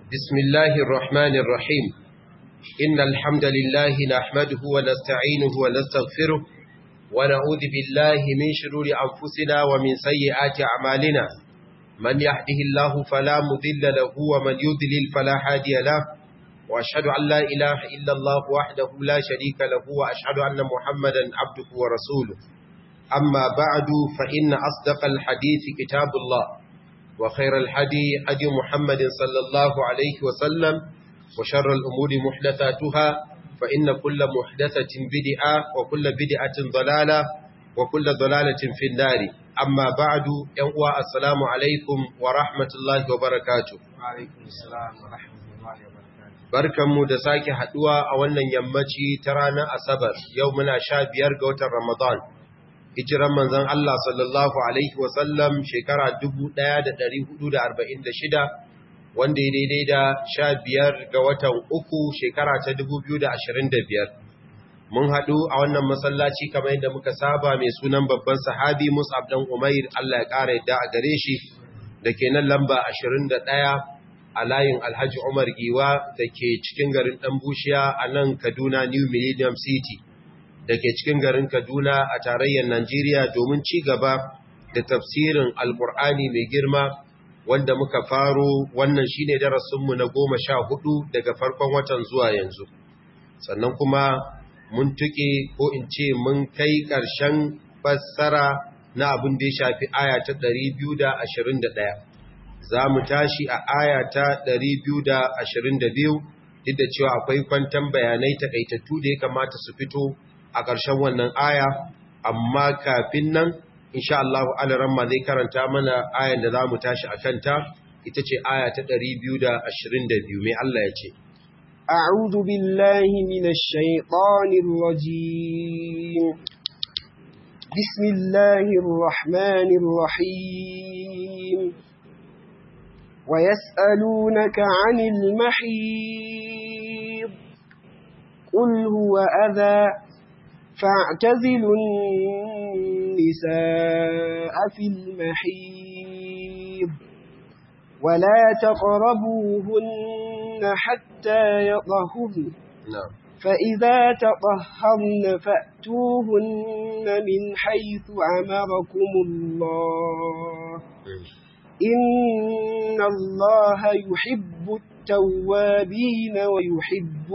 بسم الله الرحمن الرحيم إن الحمد لله نحمده ونستعينه ونستغفره ونعوذ بالله من شرور أنفسنا ومن سيئات أعمالنا من يهده الله فلا مضل له ومن يضلل فلا هادي له وأشهد أن لا إله إلا الله وحده لا شريك له وأشهد أن محمدا عبده ورسوله أما بعد فإن أصدق الحديث كتاب الله وخير الحدي حدي محمد صلى الله عليه وسلم وشر الأمور محدثاتها فإن كل محدثة بدعة وكل بدعة ضلالة وكل ضلالة في النار أما بعد ينقوى السلام عليكم ورحمة الله وبركاته وعليكم السلام ورحمة الله وبركاته barkanmu da sake haduwa a wannan yammaci ta ranar asabar yau muna sha biyar ga watan ramadan hijiran manzon Allah sallallahu alaihi wasallam shekara 1446 wanda ya daidai da sha biyar ga watan uku shekara ta 2025 mun haɗu a wannan masallaci kamar yadda muka saba mai sunan babban sahabi Mus'ab dan Umair Allah ya ƙara yadda a gare shi da ke nan lamba 21 a layin Alhaji Umar Giwa da ke cikin garin ɗan Bushiya a nan Kaduna New Millennium City da ke cikin garin Kaduna a tarayyar Najeriya domin ci gaba da tafsirin Alƙur'ani mai girma wanda muka faro wannan shine darasinmu na goma sha hudu daga farkon watan zuwa yanzu. Sannan kuma mun tuƙe ko in ce mun kai ƙarshen fassara na abin da ya shafi aya ta 221. Za mu tashi a aya ta 222 duk da cewa akwai kwantan bayanai takaitattu da ya kamata su fito a ƙarshen wannan aya amma kafin nan insha Allah alaramma zai karanta mana ayan da za mu tashi a kanta ita ce aya ta 222 mai Allah ya ce أعوذ بالله من الشيطان الرجيم بسم الله الرحمن الرحيم ويسألونك عن المحيض قل هو أذى فاعتزلوا النساء في المحيض ولا تقربوهن حتى يطهرن na'am فإذا تطهرن فأتوهن من حيث أمركم الله إن الله يحب التوابين ويحب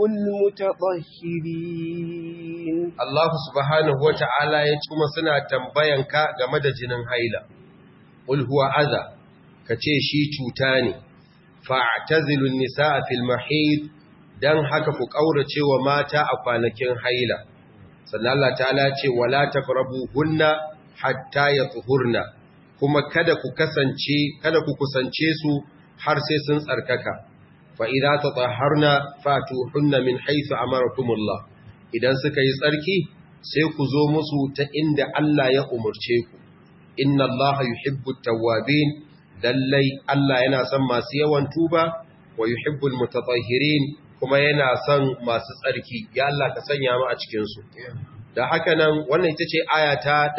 المتطهرين Allah subhanahu wata'ala ya ci kuma suna tambayanka game da jinin haila qul huwa adha kace shi cuta ne fa'tazilun nisaa fil mahid dan haka ku kaurace wa mata a kwanakin haila sannan Allah ta'ala ce wala taqrabuhunna hatta yatuhurna kuma kada ku kasance kada ku kusance su har sai sun tsarkaka fa idza tatahharna fatuhunna min haythu amarakumullah idan suka yi tsarki sai ku zo musu ta inda Allah ya umurce ku inna Allah yuhibbut tawwabin lallai Allah yana son masu yawan tuba wa yuhibbul mutatahhirin kuma yana son masu tsarki ya Allah ka sanya mu a cikin su da haka nan wannan ita ce aya ta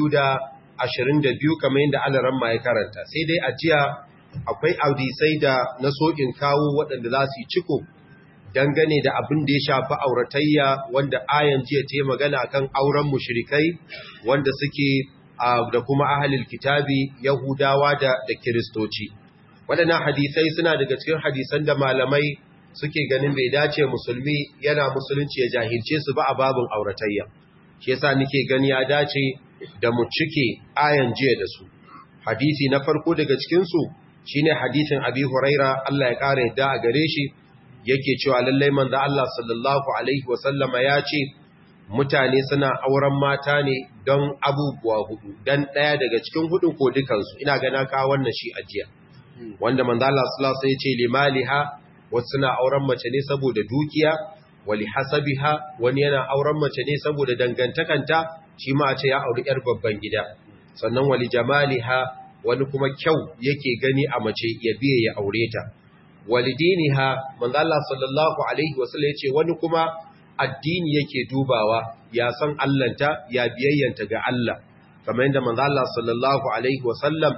222 kamar yadda Allah ramma ya karanta sai dai a jiya akwai audisai da na sokin kawo waɗanda za su yi ciko dangane da abin da ya shafi auratayya wanda ayan jiya ta yi magana akan auren mushrikai wanda suke da kuma ahalil kitabi yahudawa da da kiristoci waɗannan hadisai suna daga cikin hadisan da malamai suke ganin bai dace musulmi yana musulunci ya jahilce su ba a babin auratayya shi yasa nake gani ya dace da mu cike ayan jiya da su hadisi na farko daga cikin su shine hadisin abi huraira Allah ya kare yadda a gare shi yake cewa lallai manzo Allah sallallahu alaihi wasallama ya ce mutane suna auren mata ne don abubuwa hudu dan daya daga cikin hudun ko dukansu ina gana ka wannan shi ajiya wanda manzo Allah sallallahu alaihi wasallam ya ce limaliha wasu suna auren mace ne saboda dukiya wali hasabiha wani yana auren mace ne saboda dangantakanta shi ma a ce ya auri yar babban gida sannan wali jamaliha wani kuma kyau yake gani a mace ya biye ya aure ta walidiniha manzo Allah sallallahu alaihi wasallam yace wani kuma addini yake dubawa ya san Allahnta ya biyayyanta ga Allah kamar yadda manzo Allah sallallahu alaihi wasallam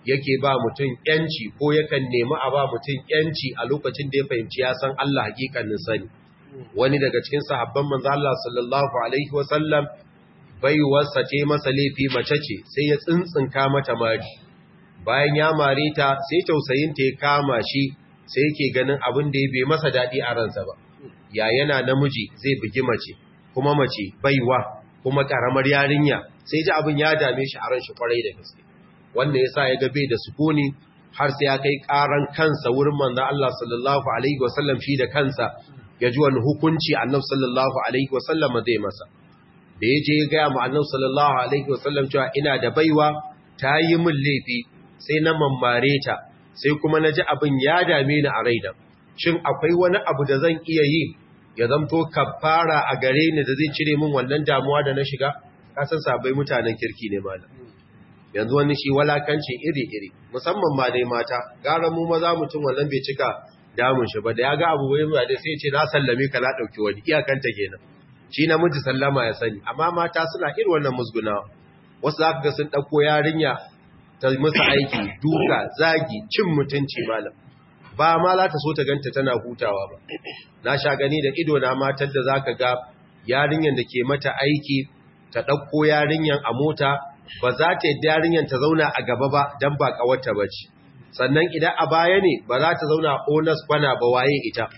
yake ba mutum yanci ko yakan nemi a ba mutum yanci a lokacin da ya fahimci ya san Allah hakikanin sani wani daga cikin sahabban manzo Allah sallallahu alaihi wasallam baiwarsa ce masa laifi mace ce sai ya tsintsinka mata mari bayan ya mare ta sai tausayinta ya kama shi sai yake ganin abin da ya bai masa daɗi a ransa ba ya yana namiji zai bugi mace kuma mace baiwa kuma ƙaramar yarinya sai ji abin ya dame shi a ran shi kwarai da gaske wanda ya sa ya ga bai da sukuni har sai ya kai ƙaran kansa wurin manzon Allah sallallahu alaihi wasallam shi da kansa ya ji wani hukunci annabi sallallahu alaihi wasallam zai masa da ya je ya gaya mu annabi sallallahu alaihi wasallam cewa ina da baiwa ta yi min laifi sai na mammare ta sai kuma na ji abin ya dame ni a raina shin akwai wani abu da zan iya yi ya zamto kafara a gare ni da zai cire min wannan damuwa da na shiga kasan sabai mutanen kirki ne malam yanzu wani shi walakanci iri-iri musamman ma dai mata gara mu maza mutum wannan bai cika damun shi ba da ya ga abu bai mai da sai ce na sallame ka na dauki wani iyakanta kenan shi namiji sallama ya sani amma mata suna irin wannan musgunawa wasu za ka ga sun ɗauko yarinya ta musu aiki duka zagi cin mutunci malam ba ma za ta so ta ganta tana hutawa ba na sha gani da ido na matar da za ka ga yarinyar da ke mata aiki ta ɗauko yarinyar a mota ba za ta yadda yarinyar ta zauna a gaba ba don ba ƙawarta ba ce sannan idan a baya ne ba za ta zauna a onas kwana ba waye ita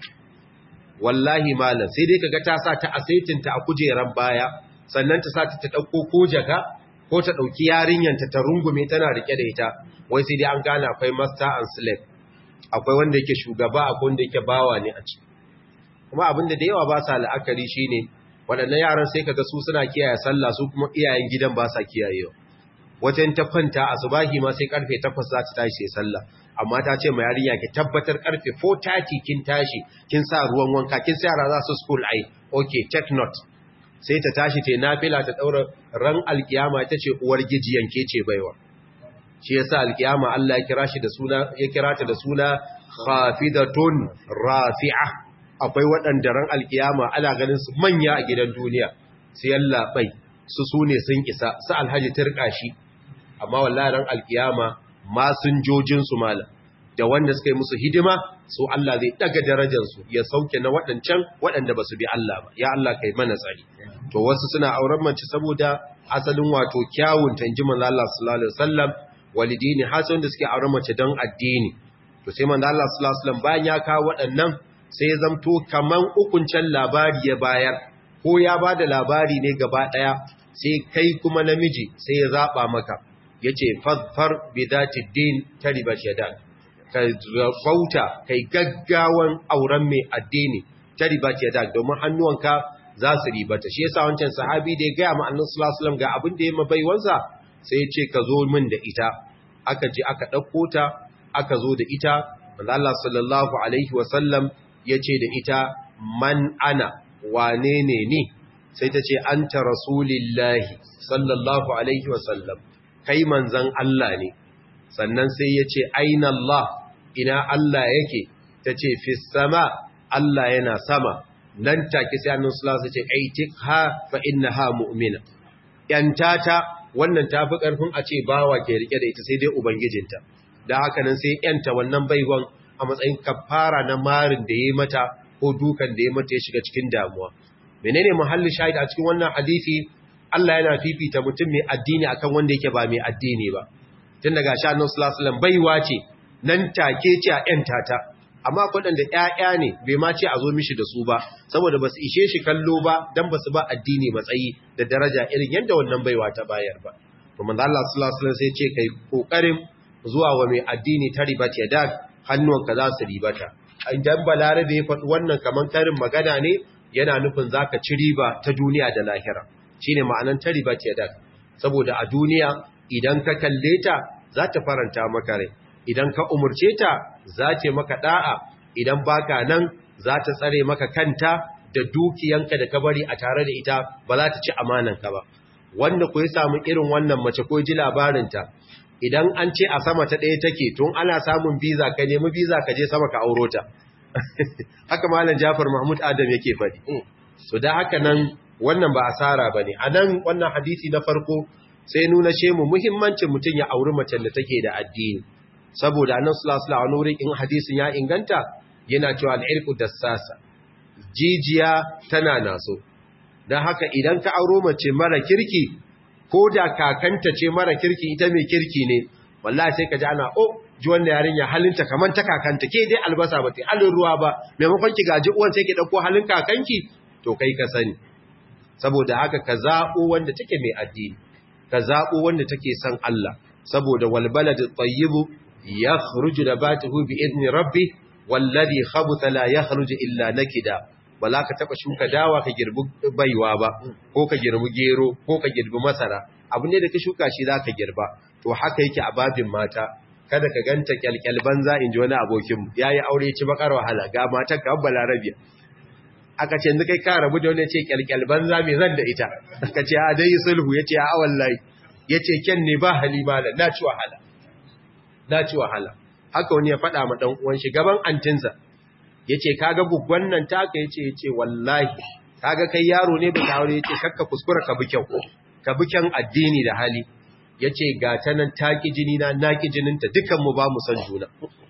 wallahi malam sai dai kaga ta sa ta asaitinta a kujeran baya sannan ta sa ta dauko ko jaka ko ta dauki yarinyanta ta rungume tana rike da ita wai sai dai an gane akwai master and slave akwai wanda yake shugaba akwai wanda yake bawa ne a ciki kuma abinda da yawa ba sa la'akari shine waɗannan yaran sai kaga su suna kiyaye sallah su kuma iyayen gidan ba sa kiyayewa wajen ta kwanta asubahi ma sai karfe 8 za ta tashi sai sallah amma ta ce ma yarinya ki tabbatar karfe 4:30 kin tashi kin sa ruwan wanka kin sa yara za su school ai okay take note sai ta tashi ta nafila ta daura ran alkiyama ita ce uwar gijiyan ke ce baiwa shi yasa alkiyama Allah ya kira shi da suna ya kira ta da suna khafidatun rafi'a akwai waɗanda ran alkiyama ana ganin su manya a gidan duniya su yalla bai su sune sun isa su alhaji turkashi amma wallahi ran alkiyama masinjojin su mala da wanda suka yi musu hidima su Allah zai daga darajar su ya sauke na waɗancan waɗanda ba su bi Allah ba ya Allah kai mana tsari to wasu suna auren mace saboda asalin wato kyawun tanji manzo Allah sallallahu alaihi wasallam walidini hasan da suke auren mace don addini to sai manzo Allah sallallahu alaihi wasallam bayan ya kawo waɗannan sai ya zamto kaman ukuncen labari ya bayar ko ya bada labari ne gaba daya sai kai kuma namiji sai ya zaba maka yace fadfar bidati din taribat yadan ka bauta kai gaggawan auren mai addini taribat yadan domin hannuwanka za su ribata shi yasa wancan sahabi da ya ga mu annabi sallallahu alaihi wasallam ga abin da ya mabaiwansa sai ya ce ka zo min da ita aka je aka dauko ta aka zo da ita manzo Allah sallallahu alaihi wasallam yace da ita man ana wane ne ni sai ta ce anta rasulillahi sallallahu alaihi wasallam kai manzan Allah ne sannan sai ya ce aina Allah ina Allah yake ta ce fi sama Allah yana sama nan take sai annan sulasa ce aitik ha fa inna ha mu'mina yantata wannan tafi karfin a ce bawa ke rike da ita sai dai ubangijinta da haka nan sai yanta wannan baiwan a matsayin kafara na marin da yayi mata ko dukan da ya mata ya shiga cikin damuwa menene muhalli shahid a cikin wannan hadisi Allah yana fifita mutum mai addini akan wanda yake ba mai addini ba tun daga sha annabi sallallahu alaihi wasallam baiwa ce nan take ce a ƴan tata amma akwai da ƴaƴa ne bai ma ce a zo mishi da su ba saboda basu ishe shi kallo ba dan basu ba addini matsayi da daraja irin yadda wannan baiwa ta bayar ba to manzo Allah sallallahu alaihi wasallam sai ce kai kokarin zuwa wa mai addini ta ribat ya da hannuwanka za su ribata idan balarabe ya faɗi wannan kaman karin magana ne yana nufin zaka ci riba ta duniya da lahira shine ma'anan ta riba ce da saboda a duniya idan ka kalle ta za ta faranta maka rai idan ka umurce ta za ta maka da'a idan baka nan za ta tsare maka kanta da dukiyanka da ka bari a tare da ita ba za ta ci amananka ba wanda ku ya samu irin wannan mace ko ji labarinta idan an ce a sama ta ɗaya take tun ana samun biza ka nemi biza ka je sama ka auro ta haka malam Jafar Mahmud Adam yake faɗi so da haka nan wannan ba asara bane a nan wannan hadisi na farko sai nuna ce mu muhimmancin mutum ya auri macen da take da addini saboda annabi sallallahu alaihi wasallam wurin in hadisin ya inganta yana cewa al-irqu dassasa jijiya tana naso dan haka idan ka auro mace mara kirki ko da kakanta ce mara kirki ita mai kirki ne wallahi sai ka ji ana oh ji wannan yarinya halinta kaman ta kakanta ke dai albasa ba ta halin ruwa ba maimakon ki gaji uwan sai ki dauko halin kakanki to kai ka sani saboda haka ka zabo wanda take mai addini ka zabo wanda take son Allah saboda wal baladu tayyibu yakhruju nabatuhu bi idni rabbi wallazi khabutha la yakhruju illa nakida bala ka taba shuka dawa ka girbi baiwa ba ko ka girbi gero ko ka girbi masara abu ne da ka shuka shi zaka girba to haka yake a babin mata kada ka ganta kyalkyal banza inji wani abokin yayi aure ci bakar wahala ga matar ka balarabiya aka ce yanzu kai ka rabu da wani ce kyalkyal banza me zan da ita aka ce a dai sulhu yace a wallahi yace ken ne ba halima na ci wahala na ci wahala haka wani ya faɗa ma dan uwan shi gaban antinsa yace kaga gugwan nan taka yace yace wallahi kaga kai yaro ne ba aure yace kakka kuskura ka bi kyau ka bi kyan addini da hali yace ga ta nan taki jini na naki jininta dukan mu ba mu san juna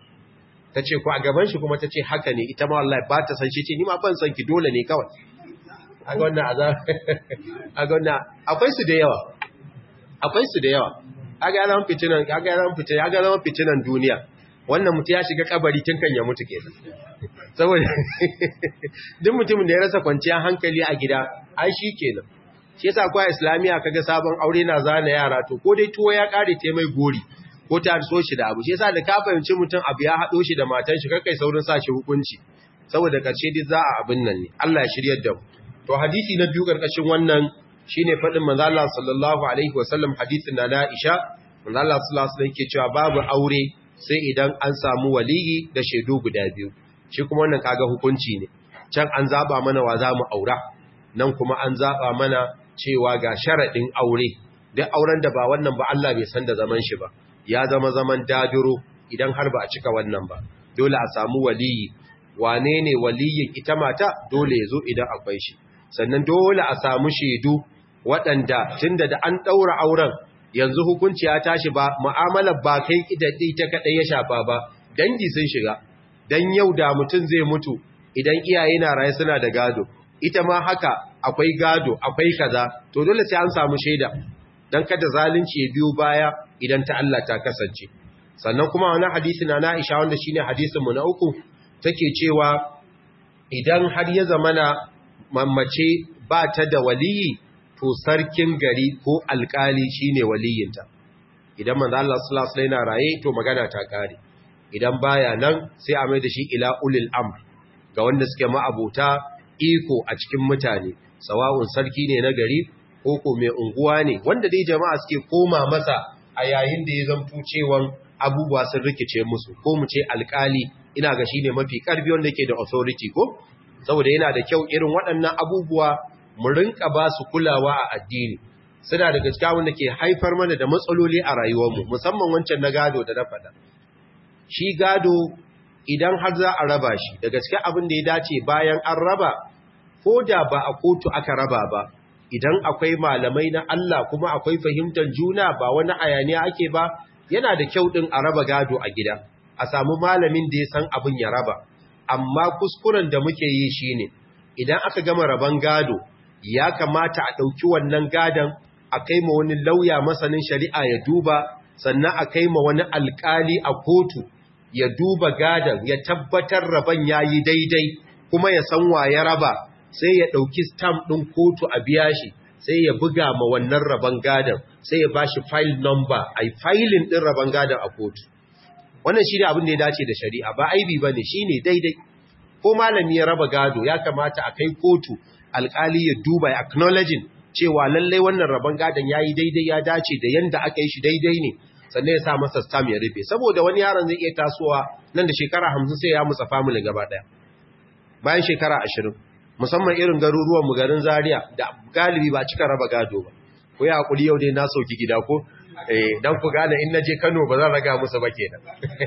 tace ko a gaban shi kuma tace haka ne ita ma wallahi ba ta san shi ce ni ma ban san ki dole ne kawai a ga wannan azab a ga wannan akwai su da yawa akwai su da yawa aga yaran fitinan aga yaran fitinan aga yaran fitinan duniya wannan mutum ya shiga kabari tun kan ya mutu kenan saboda duk mutumin da ya rasa kwanciyar hankali a gida ai shi kenan shi yasa kwa islamiya kaga sabon aure na zana yara to ko dai tuwo ya kare te mai gori ko ta so shi da abu shi yasa da ka fahimci mutum abu ya hado shi da matan shi kai saurin sa shi hukunci saboda karshe dai za a abin nan ne Allah ya shiryar da mu to hadisi na biyu karkashin wannan shine fadin manzo Allah sallallahu alaihi wasallam hadisin na Aisha manzo Allah sallallahu alaihi wasallam yake cewa babu aure sai idan an samu waliyi da shaidu guda biyu shi kuma wannan kaga hukunci ne can an zaba mana wa zamu aura nan kuma an zaba mana cewa ga sharadin aure duk auren da ba wannan ba Allah bai san da zaman shi ba ya zama zaman dadiro idan har ba a cika wannan ba dole a samu waliyi wane ne waliyin ita mata dole ya zo idan akwai shi sannan dole a samu shaidu waɗanda tunda da an ɗaura auren yanzu hukunci ya tashi ba mu'amalar ba kai idaddi ta kaɗai ya shafa ba dangi sun shiga dan yau da mutum zai mutu idan iyaye na raye suna da gado ita ma haka akwai gado akwai kaza to dole sai an samu shaida dan kada zalunci ya biyo baya idan ta Allah ta kasance sannan kuma wani hadisi na Aisha wanda shine hadisin mu na uku take cewa idan har ya zamana mamace ba ta da waliyi to sarkin gari ko alkali shine waliyinta idan manzo Allah sallallahu alaihi wasallam raye to magana ta kare idan baya nan sai a mai da shi ila ulil amr ga wanda suke ma'abuta iko a cikin mutane sawa'un sarki ne na gari ko ko mai unguwa ne wanda dai jama'a suke koma masa a yayin da ya zanto cewan abubuwa sun rikice musu ko mu ce alkali ina ga shine mafi karfi wanda yake da authority ko saboda yana da kyau irin waɗannan abubuwa mu rinka ba su kulawa a addini suna daga cikin wanda ke haifar mana da matsaloli a rayuwarmu musamman wancan na gado da na faɗa shi gado idan har za a raba shi daga cikin abin da ya dace bayan an raba ko da ba a kotu aka raba ba idan akwai malamai na Allah kuma akwai fahimtar juna ba wani ayaniya ake ba yana da kyau din a raba gado a gida a samu malamin da ya san abin ya raba amma kuskuren da muke yi shine idan aka gama raban gado ya kamata a ɗauki wannan gadon a kai ma wani lauya masanin shari'a ya duba sannan a kai ma wani alkali a kotu ya duba gadon ya tabbatar raban ya yi daidai kuma ya san wa ya raba sai ya ɗauki stamp ɗin kotu a biya shi sai ya buga ma wannan raban gadon sai ya ba shi file number a yi filin ɗin raban gadon a kotu wannan shi ne abin da ya dace da shari'a ba aibi ba ne shi ne daidai ko malami ya raba gado ya kamata a kai kotu alkali ya duba ya acknowledging cewa lallai wannan rabon gadon ya yi daidai ya dace da yanda aka yi shi daidai ne sannan ya sa masa stam ya rufe saboda wani yaron zai iya tasowa nan da shekara hamsin sai ya mutsa family gaba ɗaya bayan shekara ashirin musamman irin garuruwan mu garin zaria da galibi ba cika raba gado ba ko ya hakuri yau dai na sauki gida ko eh dan ku gane in naje Kano ba zan raga musu ba kenan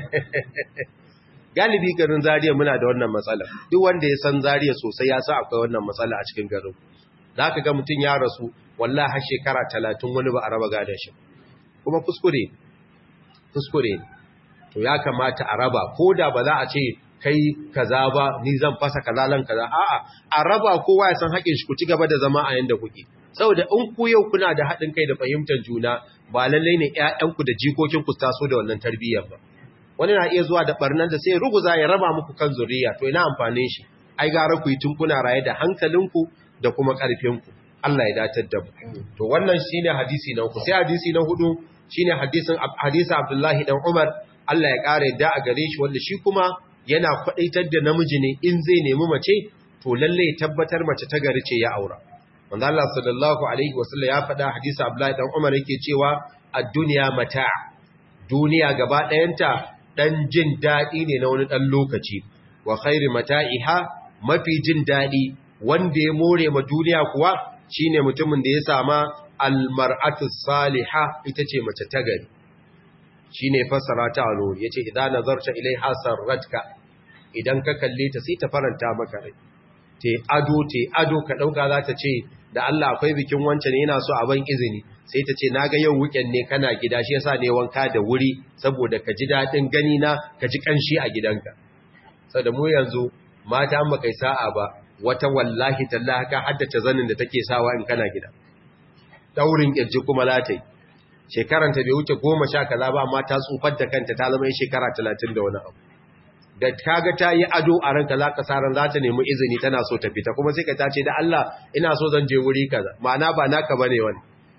galibi garin Zariya muna da wannan matsala duk wanda ya san Zariya sosai ya sa akwai wannan matsala a cikin garin za ka ga mutum ya rasu wallah har shekara talatin wani ba a raba gadon shi kuma kuskure kuskure to ya kamata a raba ko da ba za a ce kai kaza ba ni zan fasa kaza lan kaza a'a a raba kowa ya san haƙin shi ku ci gaba da zama a yanda kuke saboda in ku yau kuna da haɗin kai da fahimtar juna ba lallai ne ƴaƴanku da jikokinku su taso da wannan tarbiyyar ba wani na iya zuwa da barnan da sai ruguza ya raba muku kan zuriya to ina amfanin shi ai gara ku yi tun kuna raye da hankalinku da kuma ƙarfinku Allah ya datar da mu to wannan shine hadisi na uku sai hadisi na hudu shine hadisin hadisi Abdullahi dan Umar Allah ya kare da a gare shi wanda shi kuma yana kwadaitar da namiji ne in zai nemi mace to lalle ya tabbatar mace ta gari ce ya aura manzo Allah sallallahu alaihi wasallam ya faɗa hadisi Abdullahi dan Umar yake cewa ad-dunya mata' duniya gaba ɗayanta dan jin dadi ne na wani dan lokaci wa khairu mata'iha mafi jin dadi wanda ya more ma duniya kuwa shine mutumin da ya sama almar'atu salihah ita ce mace ta gari shine fassara ta alo yace idan nazarta ilaiha sarratka idan ka kalle ta sai ta faranta maka rai te ado te ado ka dauka za ta ce da Allah akwai bikin wance ne yana so a ban izini sai ta ce naga yau weekend ne kana gida shi yasa ne wanka da wuri saboda ka ji dadin gani na ka ji kanshi a gidanka saboda mu yanzu mata an baka sa'a ba wata wallahi tallahi ka haddace zanin da take sawa in kana gida daurin kirji kuma latai shekaranta bai wuce goma sha kaza ba amma ta tsufar da kanta ta zama shekara talatin da wani abu da kaga ta yi ado a ranka za ka sa ran za ta nemi izini tana so ta fita kuma sai ka tace da Allah ina so zan je wuri kaza ma'ana ba naka bane wani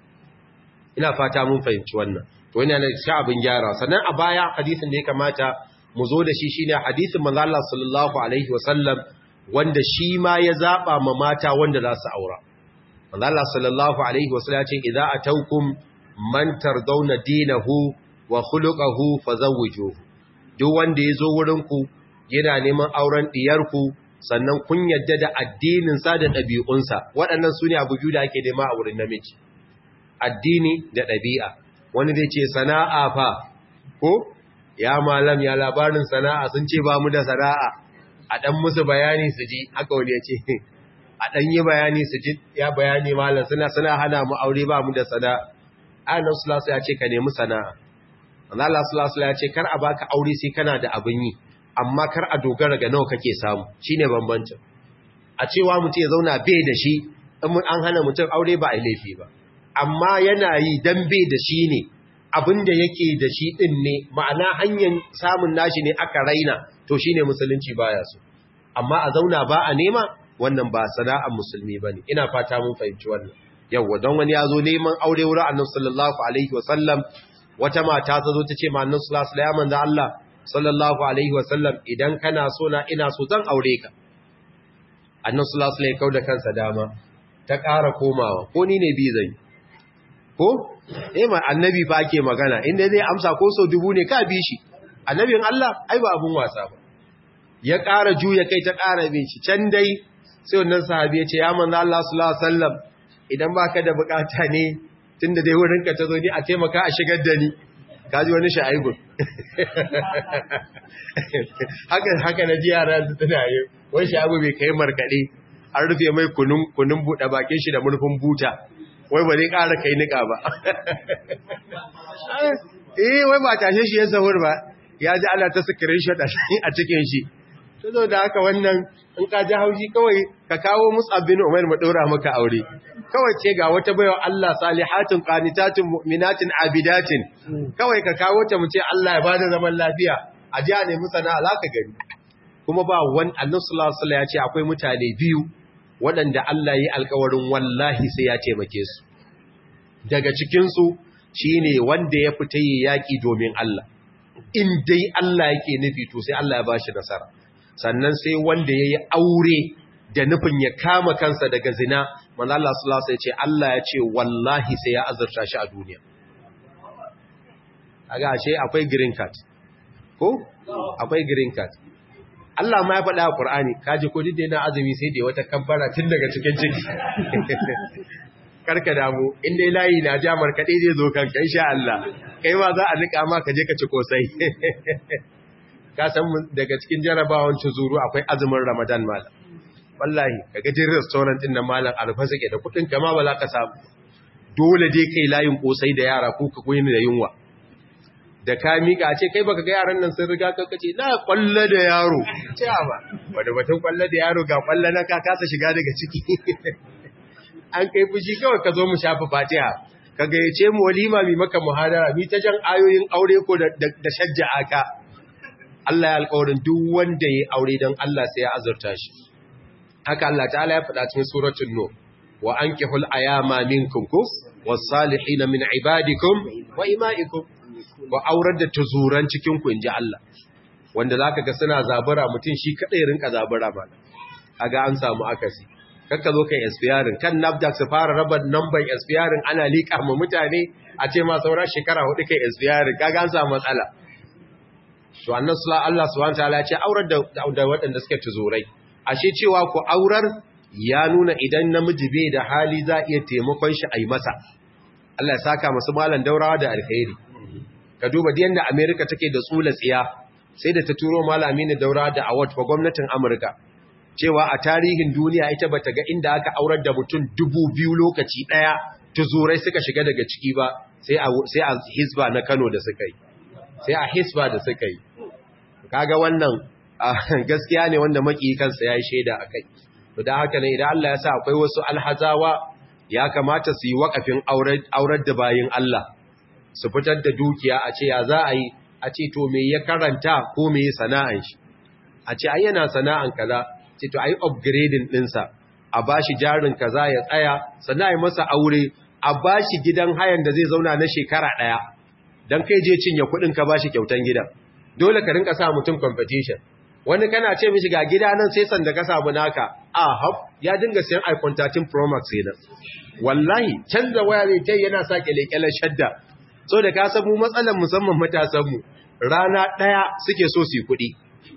ina fata mun fahimci wannan to yana da shi abin gyara sannan a baya hadisin da ya kamata mu zo da shi shine hadisin manzo Allah sallallahu alaihi wasallam wanda shi ma ya zaba ma mata wanda za su aura manzo Allah sallallahu alaihi wasallam ya ce idza ataukum man tardawna dinahu wa khuluquhu fazawwijuhu duk wanda yazo wurin ku yana neman auren diyar ku sannan kun yadda da addinin sa da dabi'un sa waɗannan sune abu biyu da ake nema a wurin namiji addini da dabi'a wani zai ce sana'a fa ko ya malam ya labarin sana'a sun ce ba mu da sana'a a dan musu bayani su ji haka wani ya ce a dan yi bayani su ji ya bayani malam suna suna hana mu aure ba mu da sana'a Allah sallallahu ya ce ka nemi sana'a Allah sallallahu ya ce kar a baka aure sai kana da abin yi amma kar a dogara ga nawa kake samu shine bambancin a cewa mutum ya zauna bai da shi in an hana mutum aure ba a laifi ba amma yana yi dan bai da shi ne abinda yake da shi din ne ma'ana hanyar samun nashi ne aka raina to shine musulunci baya so amma a zauna ba a nema wannan ba sana'ar musulmi bane ina fata mun fahimci wannan yawwa don wani ya zo neman aure wurin annabi sallallahu alaihi wasallam wata mata ta zo ta ce ma annabi sallallahu alaihi wasallam da Allah sallallahu alaihi wasallam idan kana so na ina so zan aure ka annabi sallallahu alaihi wasallam kauda kansa dama ta ƙara komawa ko ni ne bi zan ko eh ma annabi fa ake magana inda zai amsa ko so dubu ne ka bi shi annabin Allah ai ba abun wasa ba ya ƙara juya kai ta ƙara bin shi can dai sai wannan sahabi ya ce ya manzo Allah sallallahu alaihi wasallam idan baka da bukata ne tunda dai wurin ka tazo ni a taimaka a shigar da ni kaji wani sha'ibun haka haka na ji yara su tana yi wani sha'abu bai kai markade an rufe mai kunun kunun buɗe bakin shi da murfin buta wai ba zai ƙara kai nika ba eh wai ba tashe shi ya sahur ba ya ji ana ta screenshot a cikin shi to zo da haka wannan in ka ji haushi kawai ka kawo Mus'ab bin Umair mu daura maka aure kawai ce ga wata baiwa Allah salihatun qanitatun mu'minatin abidatin kawai ka kawo ta mu ce Allah ya bada zaman lafiya a ji ne mu sana'a zaka gani kuma ba wani Annabi sallallahu alaihi wasallam ya ce akwai mutane biyu waɗanda Allah yi alƙawarin wallahi sai ya taimake su daga cikin su shine wanda ya fita yi yaki domin Allah in dai Allah yake nufi to sai Allah ya bashi nasara sannan sai wanda ya yi aure da nufin ya kama kansa daga zina manzo Allah sallallahu alaihi ce Allah ya ce wallahi sai ya azurta shi a duniya aga ashe akwai green card ko akwai green card Allah ma ya faɗa a Qur'ani kaji ko duk da yana azumi sai da wata kamfara tun daga cikin ciki karka damu in dai layi na ja markaɗe zai zo kanka insha Allah kai ma za a nika ma ka je ka ci kosai ka san daga cikin jarabawan zuru akwai azumin Ramadan malam wallahi kaga jin restaurant din nan malam alfasa ke da kudin kama ba za ka samu dole dai kai layin kosai da yara ko ka koyi da yunwa da ka mika ce kai baka ga yaran nan sun riga ka kace na kwalla da yaro ce ba wanda batun kwalla da yaro ga kwalla na ka kasa shiga daga ciki an kai fushi kawai ka zo mu shafa fatiha ka gayyace mu walima mi maka muhadara mi ta jan ayoyin aure ko da shajja aka Allah ya alƙawarin duk wanda ya aure don Allah sai ya azurta shi haka Allah ta'ala ya faɗa cikin suratul nur wa ankihul ayama minkum kus was-salihin min ibadikum wa imaikum wa aurar da tuzuran cikin ku inji Allah wanda zaka ga suna zabura mutun shi kadai rinka zabura ba kaga an samu akasi kakka zo kai expiring kan nafdak su fara raba number expiring ana liƙa ma mutane a ce ma saura shekara hudu kai expiring kaga an samu matsala to annan Allah subhanahu wataala ya ce aurar da da waɗanda suke tuzurai ashe cewa ku aurar ya nuna idan namiji bai da hali za iya taimakon shi a yi masa Allah ya saka masu malan daurawa da alkhairi ka duba da yanda America take da tsula tsiya sai da ta turo malami ne daurawa da award fa gwamnatin Amurka cewa a tarihin duniya ita bata ga inda aka aurar da mutum dubu biyu lokaci daya tuzurai suka shiga daga ciki ba sai a sai a hisba na Kano da suka yi sai a hisba da suka yi kaga wannan gaskiya ne wanda maki kansa yayi shaida akai to dan haka ne idan Allah ya sa akwai wasu alhazawa ya kamata su yi wakafin aurar da bayin Allah su fitar da dukiya a ce ya za a yi a ce to me ya karanta ko me sana'an shi a ce ai yana sana'an kaza ce to ai upgrading dinsa a bashi jarin kaza ya tsaya sannan ai masa aure a bashi gidan hayan da zai zauna na shekara daya dan kai je cinye kudin ka bashi kyautan gidan dole ka rinka sa mutum competition wani kana ce mishi ga gida nan sai sanda ka samu naka a hab ya dinga siyan iPhone 13 Pro Max nan wallahi canza waya ne tai yana sa kelekelen shadda so da ka san mu matsalan musamman matasan mu rana daya suke so su yi kuɗi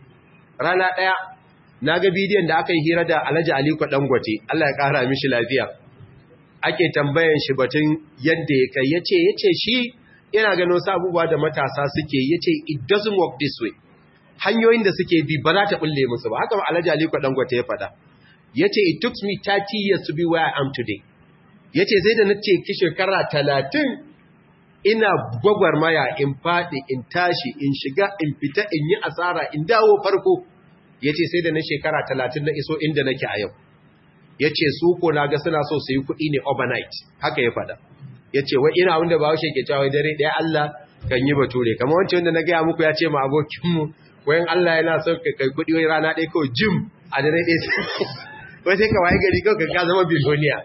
rana daya naga bidiyon da aka yi hira da Alhaji Aliko Dangote Allah ya kara mishi lafiya ake tambayan shi batun yadda ya kai yace yace shi ina ganin wasu abubuwa da matasa suke yace it doesn't work this way hanyoyin da suke bi ba za ta bulle musu ba haka Alhaji Aliko Dangote ya faɗa yace it took me 30 years to be where I am today yace sai da nace ki shekara 30 ina gwagwarmaya in faɗi in tashi in shiga in fita in yi asara in dawo farko yace sai da na shekara 30 na iso inda nake a yau yace su ko naga suna so su yi kuɗi ne overnight haka ya faɗa yace wai ina wanda ba washe ke cewa dare ɗaya Allah kan yi bature kamar wancan wanda na gaya muku ya ce ma abokinmu wayan Allah yana son ka kai kuɗi wai rana ɗaya kawai jim a dare ɗaya wai sai ka waye gari kawai ka zama biloniya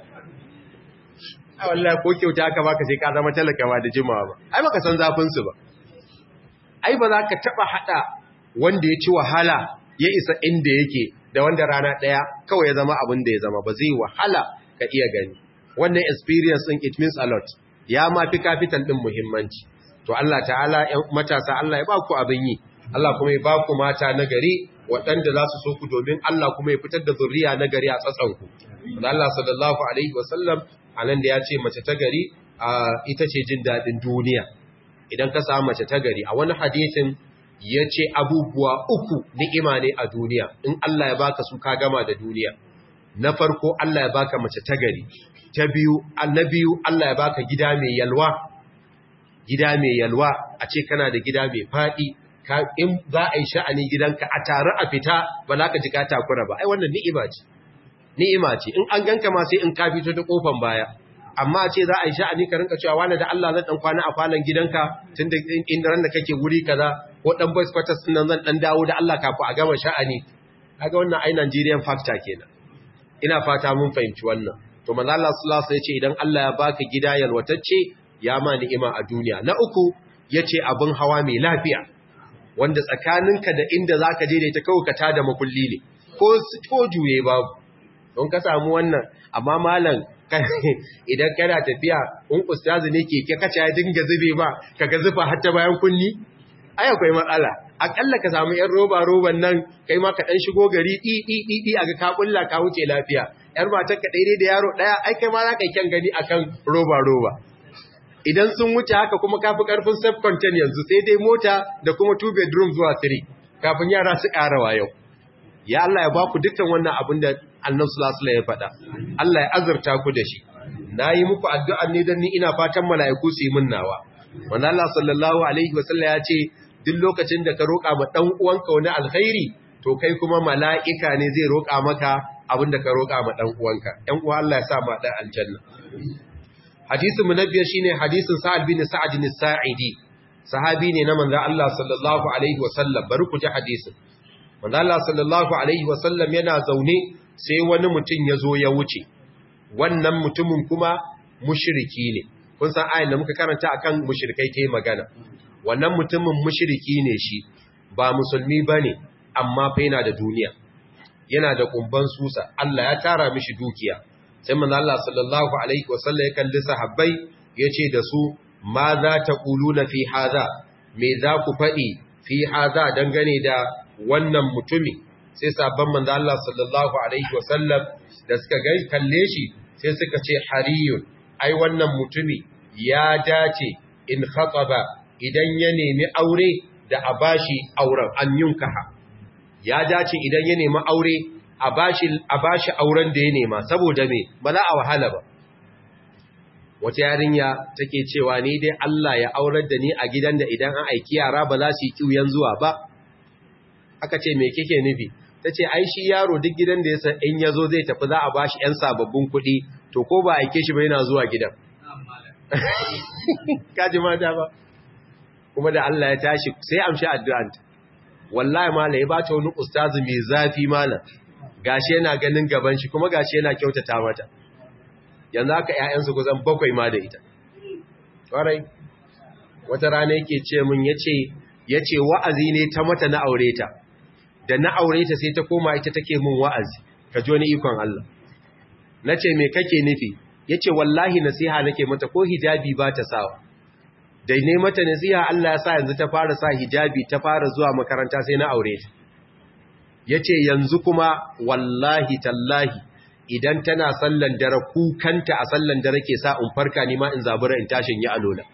a wallahi ko kyauta aka baka sai ka zama talaka ba da jimawa ba ai baka san zafin su ba ai ba za ka taba hada wanda ya ci wahala ya isa inda yake da wanda rana ɗaya kawai ya zama abin da ya zama ba zai wahala ka iya gani wannan experience din it means a lot ya ma fi capital din muhimmanci to Allah ta'ala ƴan matasa Allah ya ba ku abin yi Allah kuma ya ba ku mata na gari waɗanda za su so ku domin Allah kuma ya fitar da zurriya na gari a tsatsanku. Da Allah sallallahu Alaihi wasallam a nan da ya ce mace ta gari ita ce jin daɗin duniya. Idan ka samu mace ta gari a wani hadisin ya ce abubuwa uku ni'ima ne a duniya in Allah ya baka su ka gama da duniya. Na farko Allah ya baka mace ta gari. Ta biyu, na biyu Allah ya baka gida mai yalwa. Gida mai yalwa a ce kana da gida mai faɗi in za a yi sha'ani gidanka a tare a fita ba za ka ji ka takura ba ai wannan ni'ima ce ni'ima ce in an ganka ma sai in ka fito ta kofan baya amma ce za a yi sha'ani ka rinka cewa wani da Allah zan dan kwana a falon gidanka tunda inda ran da kake guri kaza ko dan boys quarters din nan zan dan dawo da Allah kafin a gama sha'ani kaga wannan ai Nigerian factor kenan ina fata mun fahimci wannan to manzo Allah sallallahu alaihi wasallam ya ce idan Allah ya baka gida yalwatacce ya ma ni'ima a duniya na uku yace abin hawa mai lafiya wanda tsakaninka da inda za ka je da ita kawai ka tada makulli ne ko juye babu don ka samu wannan amma malam idan kana tafiya in ustazi ne keke kaca ya dinga zube ba ka ga zufa hatta bayan kunni ai akwai matsala akalla ka samu yan roba roban nan kai ma ka dan shigo gari di di di di aga ka kulla ka wuce lafiya yar matar ka daidai da yaro daya ai kai ma za ka kyan gani akan roba roba idan sun wuce haka kuma kafi karfin self contain yanzu sai dai mota da kuma two bedroom zuwa three kafin yara su karawa yau ya Allah ya ba ku dukkan wannan abin da annabi sallallahu alaihi ya faɗa Allah ya azurta ku da shi nayi muku addu'a ne dan ni ina fatan mala'iku su yi min nawa wanda Allah sallallahu alaihi wasallam ya ce duk lokacin da ka roƙa ma dan uwanka wani alkhairi to kai kuma mala'ika ne zai roƙa maka abin da ka roƙa ma dan uwanka ɗan uwa Allah ya sa ma dan aljanna hadisin mu na biyar shine hadisin Sa'ad bin Sa'ad bin Sa'idi sahabi ne na manzo Allah sallallahu alaihi wasallam bari ku ji hadisin manzo Allah sallallahu alaihi wasallam yana zaune sai wani mutum ya zo ya wuce wannan mutumin kuma mushriki ne kun san ayin da muka karanta akan mushrikai kai magana wannan mutumin mushriki ne shi ba musulmi bane amma fa yana da duniya yana da kumban susa Allah ya tara mishi dukiya sai manzo Allah sallallahu alaihi wasallam ya kalli sahabbai yace da su ma za ta quluna fi hadha me za ku faɗi fi hadha dangane da wannan mutumi sai sabon manzo Allah sallallahu alaihi wasallam da suka ga kalle shi sai suka ce hariyun ai wannan mutumi ya dace in khataba idan ya nemi aure da a bashi auren an yunkaha ya dace idan ya nemi aure a bashi a bashi auren da ya nema saboda me ba za a wahala ba wata yarinya take cewa ni dai Allah ya aurar da ni a gidan da idan an aiki yara ba za su yi kiuyan zuwa ba aka ce me kike nufi tace ai shi yaro duk gidan da ya san in yazo zai tafi za a bashi yan sababbin kuɗi to ko ba aike shi ba yana zuwa gidan kaji mata ba kuma da Allah ya tashi sai amshi addu'anta wallahi mala ya bata wani ustazi mai zafi mala gashi yana ganin gaban shi kuma gashi yana kyautata mata yanzu haka ƴaƴansu kusan bakwai ma da ita ƙwarai wata rana yake ce min yace yace wa'azi ne ta mata na aure ta da na aure ta sai ta koma ita take min wa'azi ka ji wani ikon Allah nace me kake nufi yace wallahi nasiha nake mata ko hijabi ba ta sawa da ne mata nasiha Allah ya sa yanzu ta fara sa hijabi ta fara zuwa makaranta sai na aure ta yace yanzu kuma wallahi tallahi idan tana sallan dare kukanta a sallan dare ke sa in farka ni ma in zabura in tashin yi alola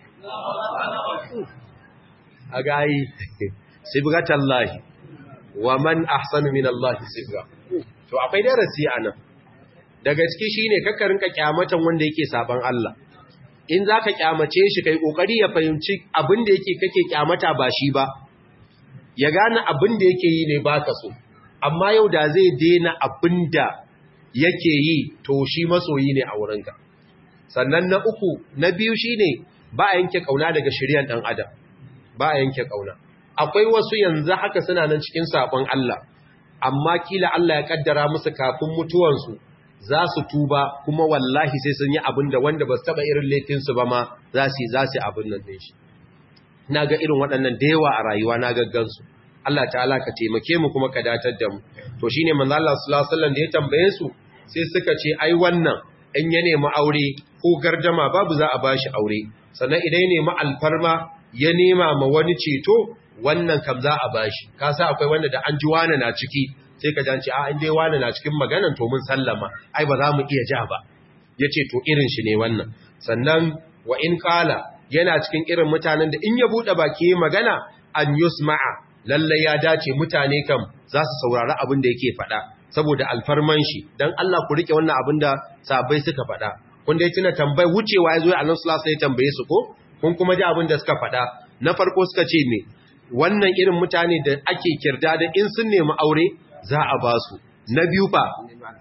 a gayi sibgatallahi wa man ahsanu min Allah sibga to akwai darasi anan daga ciki shine kakkarin ka kyamatan wanda yake saban Allah in zaka kyamace shi kai kokari ya fahimci abin da yake kake kyamata ba shi ba ya gane abin da yake yi ne baka so amma yau da zai daina abin da yake yi to shi masoyi ne a wurinka sannan na uku na biyu shine ba a yanke kauna daga shiryan dan adam ba a yanke kauna akwai wasu yanzu haka suna nan cikin sabon Allah amma kila Allah ya kaddara musu kafin mutuwansu za su tuba kuma wallahi sai sun yi abin da wanda ba su taba irin laifinsu ba ma za su za su abin nan din shi na ga irin waɗannan da yawa a rayuwa na gaggansu Allah ta'ala ka taimake mu kuma ka datar da mu to shine manzo Allah sallallahu alaihi wasallam da ya tambaye su sai suka ce ai wannan in ya nemi aure ko gardama babu za a bashi aure sannan idan ya nemi alfarma ya nema ma wani ceto wannan kam za a bashi ka sa akwai wanda da an ji wani na ciki sai ka janci a inda wani na cikin maganan to mun sallama ai ba za mu iya ja ba yace to irin shi ne wannan sannan wa in qala yana cikin irin mutanen da in ya bude baki magana an yusma'a lalle ya dace mutane kam za su saurari abin da yake faɗa saboda alfarman shi dan Allah ku rike wannan abin da sabai suka faɗa kun dai tuna tambayi wucewa ya zo Allah sallallahu alaihi tambaye su ko kun kuma ji abin da suka faɗa na farko suka ce me wannan irin mutane da ake kirda da in sun nemi aure za a ba su na biyu fa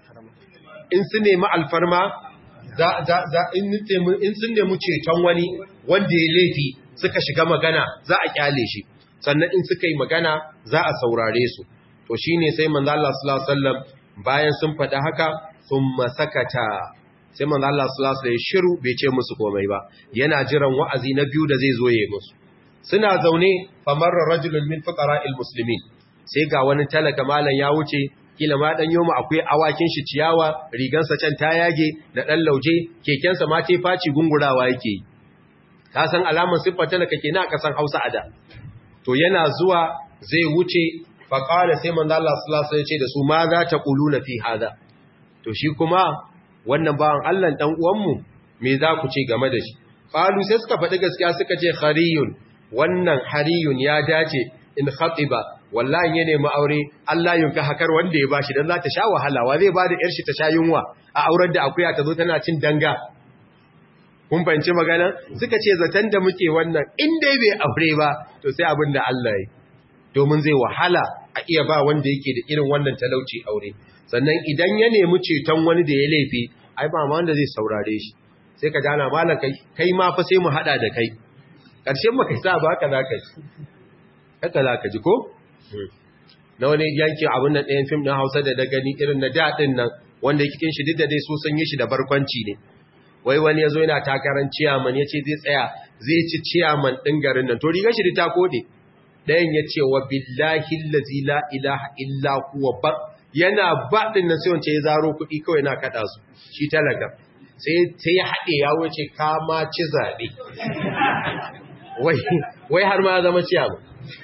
in sun nemi alfarma za za za in in sun nemi ceton wani wanda ya laifi suka shiga magana za a kyale shi sannan in suka yi magana za a saurare su to shine sai manzo Allah sallallahu alaihi wasallam bayan sun faɗa haka thumma sakata sai manzo Allah sallallahu alaihi shiru bai ce musu komai ba yana jiran wa'azi na biyu da zai zo yayi musu suna zaune famarra rajulun min fuqara'il muslimin sai ga wani talaka malan ya wuce kila ma dan yoma akwai awakin shi ciyawa rigansa can ta yage da dan lauje kekensa ma tai faci gungurawa yake ka san alamar siffar talaka kenan aka san Hausa ada to yana zuwa zai wuce faqala sai manzo Allah sallallahu alaihi wasallam ya ce da su ma za ta quluna fi hada to shi kuma wannan bawan Allah dan uwanmu me za ku ce game da shi qalu sai suka faɗi gaskiya suka ce khariyun wannan hariyun ya dace in khatiba wallahi ya nemi aure Allah yunka hakar wanda ya bashi dan za ta sha wahala wa zai bada yar shi ta sha yunwa a auren da akuya ta zo tana cin danga kun fahimci magana suka ce zaton da muke wannan in dai bai aure ba to sai abin da Allah ya domin zai wahala a iya ba wanda yake da irin wannan talauci aure sannan idan ya nemi ceton wani da ya laifi ai ba ma wanda zai saurare shi sai ka jana malam kai kai ma fa sai mu hada da kai karshen maka sa ba haka zaka ji haka zaka ji ko na wani yankin abin nan ɗayan fim ɗin Hausa da da gani irin na daɗin nan wanda cikin shi duk da dai so sun yi shi da barkwanci ne wai wani ya zo yana takarar ciyaman ya ce zai tsaya zai ci ciyaman ɗin garin nan to rigar shi ta kode ɗayan ya ce wa billahi lazi la ilaha illa huwa ba yana ba ɗin nan sai wance ya zaro kuɗi kawai na kaɗa su shi talaka sai ya haɗe ya wuce kama ci zaɓe wai har ma zama ciyaman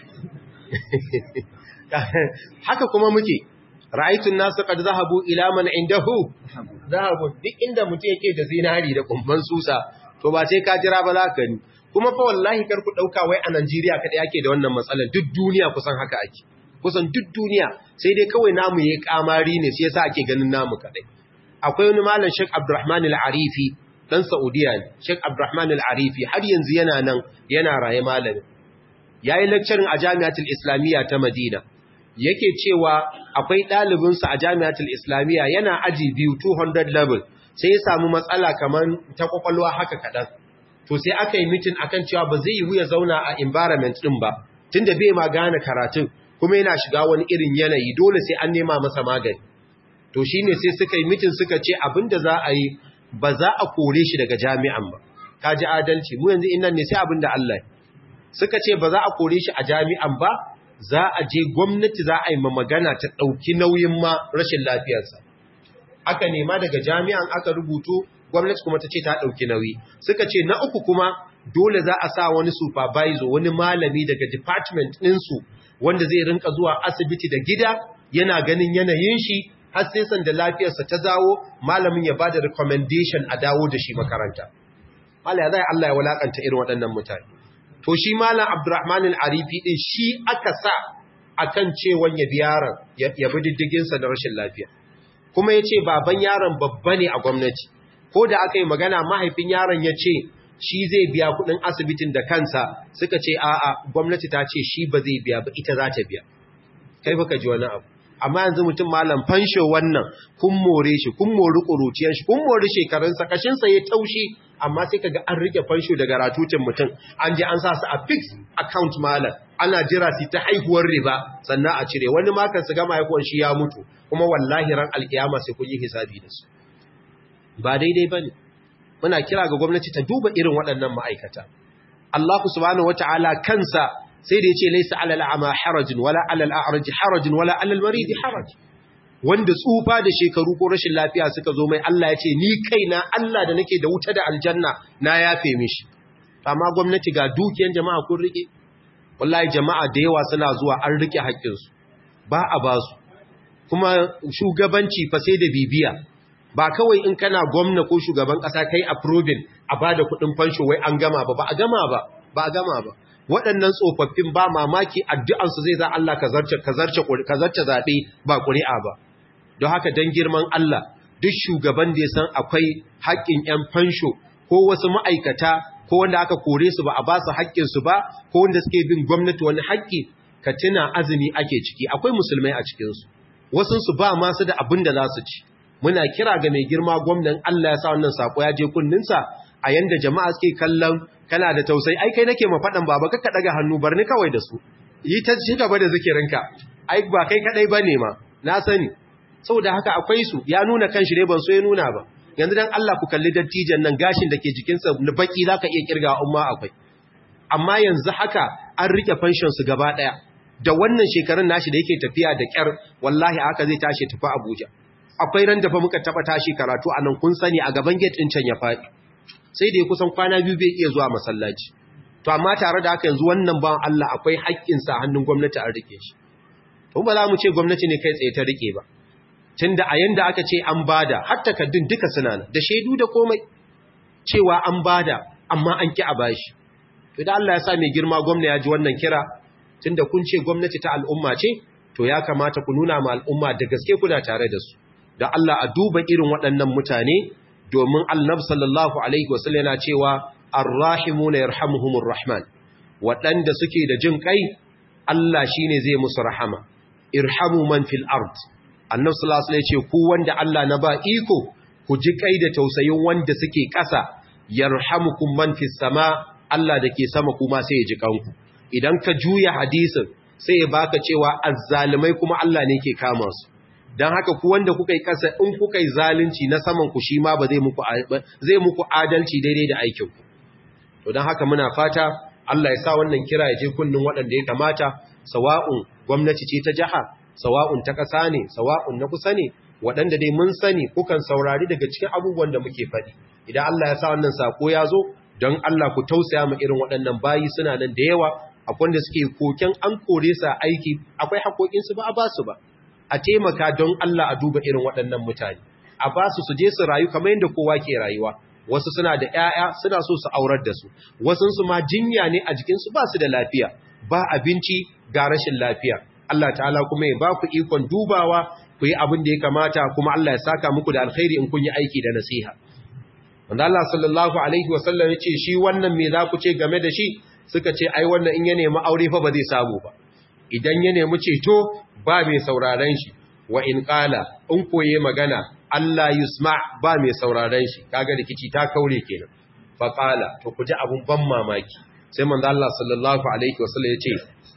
haka kuma muke ra'aitun nasu qad zahabu ila man indahu zahabu duk inda mutum yake da zinari da kumban susa to ba sai ka jira ba za ka ni kuma fa wallahi kar ku dauka wai a Najeriya kada yake da wannan matsalar duk duniya kusan haka ake kusan duk duniya sai dai kawai namu yayi kamari ne sai yasa ake ganin namu kadai akwai wani malam Sheikh Abdulrahman Al-Arifi dan Saudiya ne Sheikh Abdulrahman Al-Arifi har yanzu yana nan yana raye malami yayi lecturing a Jami'atul Islamiyya ta Madina yake cewa akwai ɗalibinsa a jami'atul islamiyya yana aji biyu 200 level sai ya samu matsala kamar ta kwakwalwa haka kaɗan to sai aka yi mitin akan cewa ba zai yiwu ya zauna a environment ɗin ba tunda bai ma gane karatun kuma yana shiga wani irin yanayi dole sai an nema masa magani to shine sai suka yi mitin suka ce abin da za a yi ba za a kore shi daga jami'an ba ka ji adalci mu yanzu innan ne sai abin da Allah suka ce ba za a kore shi a jami'an ba za a je gwamnati za a yi ma magana ta ɗauki nauyin ma rashin lafiyarsa. Aka nema daga jami'an aka rubutu, gwamnati kuma ta ce ta ɗauki nauyi. Suka ce na uku kuma dole za a sa wani supervisor, wani malami daga department ɗinsu wanda zai rinka zuwa asibiti da gida yana ganin yanayin shi har sai sanda lafiyarsa ta zawo malamin ya ba da recommendation a dawo da shi makaranta. Allah ya zai Allah ya walakanta irin waɗannan mutane. to shi malam abdurrahman al-arifi din shi aka sa akan cewan ya bi yaron ya bi diddigin sa da rashin lafiya kuma yace baban yaron babba ne a gwamnati ko da aka yi magana mahaifin yaron yace shi zai biya kudin asibitin da kansa suka ce a'a gwamnati ta ce shi ba zai biya ba ita za ta biya kai fa ka ji wani abu amma yanzu mutum malam fansho wannan kun more shi kun mori kuruciyar shi kun mori shekarunsa kashinsa ya taushi amma sai kaga an rike fansho daga ratutin mutum an je an sa su a fixed account malam ana jira su ta haihuwar riba sannan a cire wani makan su gama haihuwar shi ya mutu kuma wallahi ran alkiyama sai kun yi hisabi da su ba daidai bane muna kira ga gwamnati ta duba irin waɗannan ma'aikata Allah subhanahu wataala kansa sai da yace laysa alal a'ma harajun wala alal a'raj harajun wala alal marid haraj wanda tsufa da shekaru ko rashin lafiya suka zo mai Allah ya ce ni kaina Allah da nake da wuta da aljanna na yafe mishi amma gwamnati ga dukiyan jama'a kun rike wallahi jama'a da yawa suna zuwa an rike haƙƙinsu ba a ba su kuma shugabanci fa sai da bibiya ba kawai in kana gwamna ko shugaban ƙasa kai approving a bada kuɗin fansho wai an gama ba ba a gama ba ba a gama ba waɗannan tsofaffin ba mamaki addu'ansu zai za Allah ka zarce zaɓe ba ƙuri'a ba don haka don girman Allah duk shugaban da ya san akwai haƙƙin ‘yan fansho ko wasu ma'aikata ko wanda aka kore su ba a ba su haƙƙinsu ba ko wanda suke bin gwamnati wani haƙƙi ka tuna azumi ake ciki akwai musulmai a cikinsu wasunsu ba masu da abin da za su ci muna kira ga mai girma gwamnan Allah ya sa wannan saƙo ya je kunninsa a yanda jama'a suke kallon kana da tausayi ai kai nake mafaɗan baba kakka ɗaga hannu bar ni kawai da su yi ta ci gaba da zikirinka ai ba kai kaɗai ba ne ma na sani saboda haka akwai su ya nuna kan shi ne ban so ya nuna ba yanzu dan Allah ku kalli dattijan nan gashin da ke jikinsa na baki zaka iya kirga umma akwai amma yanzu haka an rike pension su gaba daya da wannan shekarun nashi da yake tafiya da kyar wallahi haka zai tashi tafi Abuja akwai ran da fa muka taba tashi karatu anan kun sani a gaban gate din can ya fadi sai da ya kusan kwana biyu bai iya zuwa masallaci to amma tare da haka yanzu wannan bawan Allah akwai haƙƙin sa hannun gwamnati an rike shi to ba za mu ce gwamnati ne kai tsaye ta rike ba tunda a yanda aka ce an bada har takaddun duka suna nan da shaidu da komai cewa an bada amma an ki a bashi to da Allah ya sa mai girma gwamna ya ji wannan kira tunda kun ce gwamnati ta al'umma ce to ya kamata ku nuna ma al'umma da gaske kuna tare da su da Allah a duba irin waɗannan mutane domin annab sallallahu alaihi wasallam yana cewa arrahimuna yarhamuhumur rahman waɗanda suke da jin kai Allah shine zai musu rahama irhamu man fil ard annab sallallahu alaihi ce ku wanda Allah na ba iko ku ji kai da tausayin wanda suke ƙasa yarhamukum man fis sama Allah dake sama kuma sai ya ji kanku idan ka juya hadisin sai ya baka cewa azzalimai kuma Allah ne ke kama su don haka ku wanda kuka yi kasa in kuka yi zalunci na saman ku shi ma ba zai muku zai muku adalci daidai da aikin ku to don haka muna fata Allah ya sa wannan kira ya je kunnin waɗanda ya kamata sawa'un gwamnati ce ta jaha sawa'un ta ƙasa ne sawa'un na kusa ne waɗanda dai mun sani kukan saurari daga cikin abubuwan da muke faɗi idan Allah ya sa wannan sako ya zo don Allah ku tausaya mu irin waɗannan bayi suna nan da yawa akwai wanda suke koken an kore su aiki akwai haƙoƙinsu ba a ba su ba a taimaka don Allah a duba irin waɗannan mutane a ba su su je su rayu kamar yadda kowa ke rayuwa wasu suna da ƴaƴa suna so su aurar da su wasu su ma jinya ne a jikinsu ba su da lafiya ba abinci ga rashin lafiya Allah ta'ala kuma ya ba ku ikon dubawa ku yi abin da ya kamata kuma Allah ya saka muku da alkhairi in kun yi aiki da nasiha wanda Allah sallallahu alaihi wasallam ya ce shi wannan me za ku ce game da shi suka ce ai wannan in ya nemi aure fa ba zai samu ba idan ya nemi ceto ba mai sauraren shi wa in qala in koye magana Allah yusma ba mai sauraren shi kaga rikici ta kaure kenan fa qala to ku ji abun ban mamaki sai manzo Allah sallallahu alaihi wasallam ya ce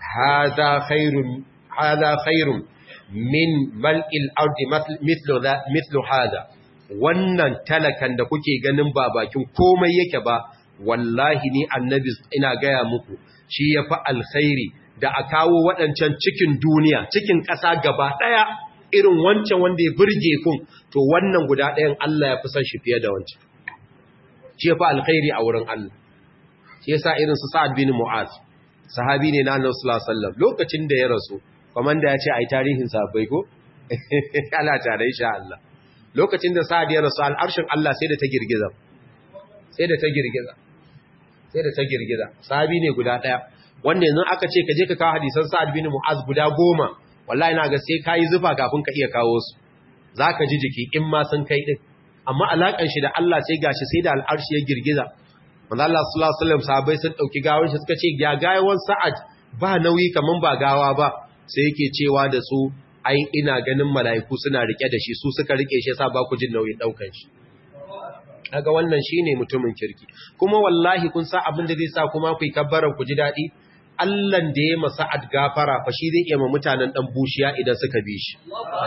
hada khairun hada khairun min mal'il ardi mithlu mithlu hada wannan talakan da kuke ganin ba bakin komai yake ba wallahi ni annabi ina gaya muku shi ya fi alkhairi da a kawo waɗancan cikin duniya cikin ƙasa gaba ɗaya irin wancan wanda ya birge kun to wannan guda ɗayan Allah ya fi son shi fiye da wancan shi ya fi alkhairi a wurin Allah shi yasa irin su Sa'ad bin Mu'az sahabi ne na Annabi sallallahu alaihi wasallam lokacin da ya rasu komanda ya ce ai tarihin sahabbai ko Allah ta da insha Allah lokacin da Sa'ad ya rasu al'arshin Allah sai da ta girgiza sai da ta girgiza sai da ta girgiza sahabi ne guda daya wanda yanzu aka ce ka je ka kawo hadisan Sa'ad bin Mu'az guda goma wallahi na ga sai kai zufa kafin ka iya kawo su zaka ji jiki in ma sun kai din amma alakan shi da Allah sai gashi sai da al'arshi ya girgiza manzo Allah sallallahu alaihi wasallam sahabbai sun dauki gawar shi suka ce ga gawan Sa'ad ba nauyi kaman ba gawa ba sai yake cewa da su ai ina ganin mala'iku suna rike da shi su suka rike shi yasa ba ku jin nauyin daukan shi kaga wannan shine mutumin kirki kuma wallahi kun sa abin da zai sa kuma ku yi kabbaran ku ji dadi Allah da ya masa gafara fa shi zai iya ma mutanen dan bushiya idan suka bi shi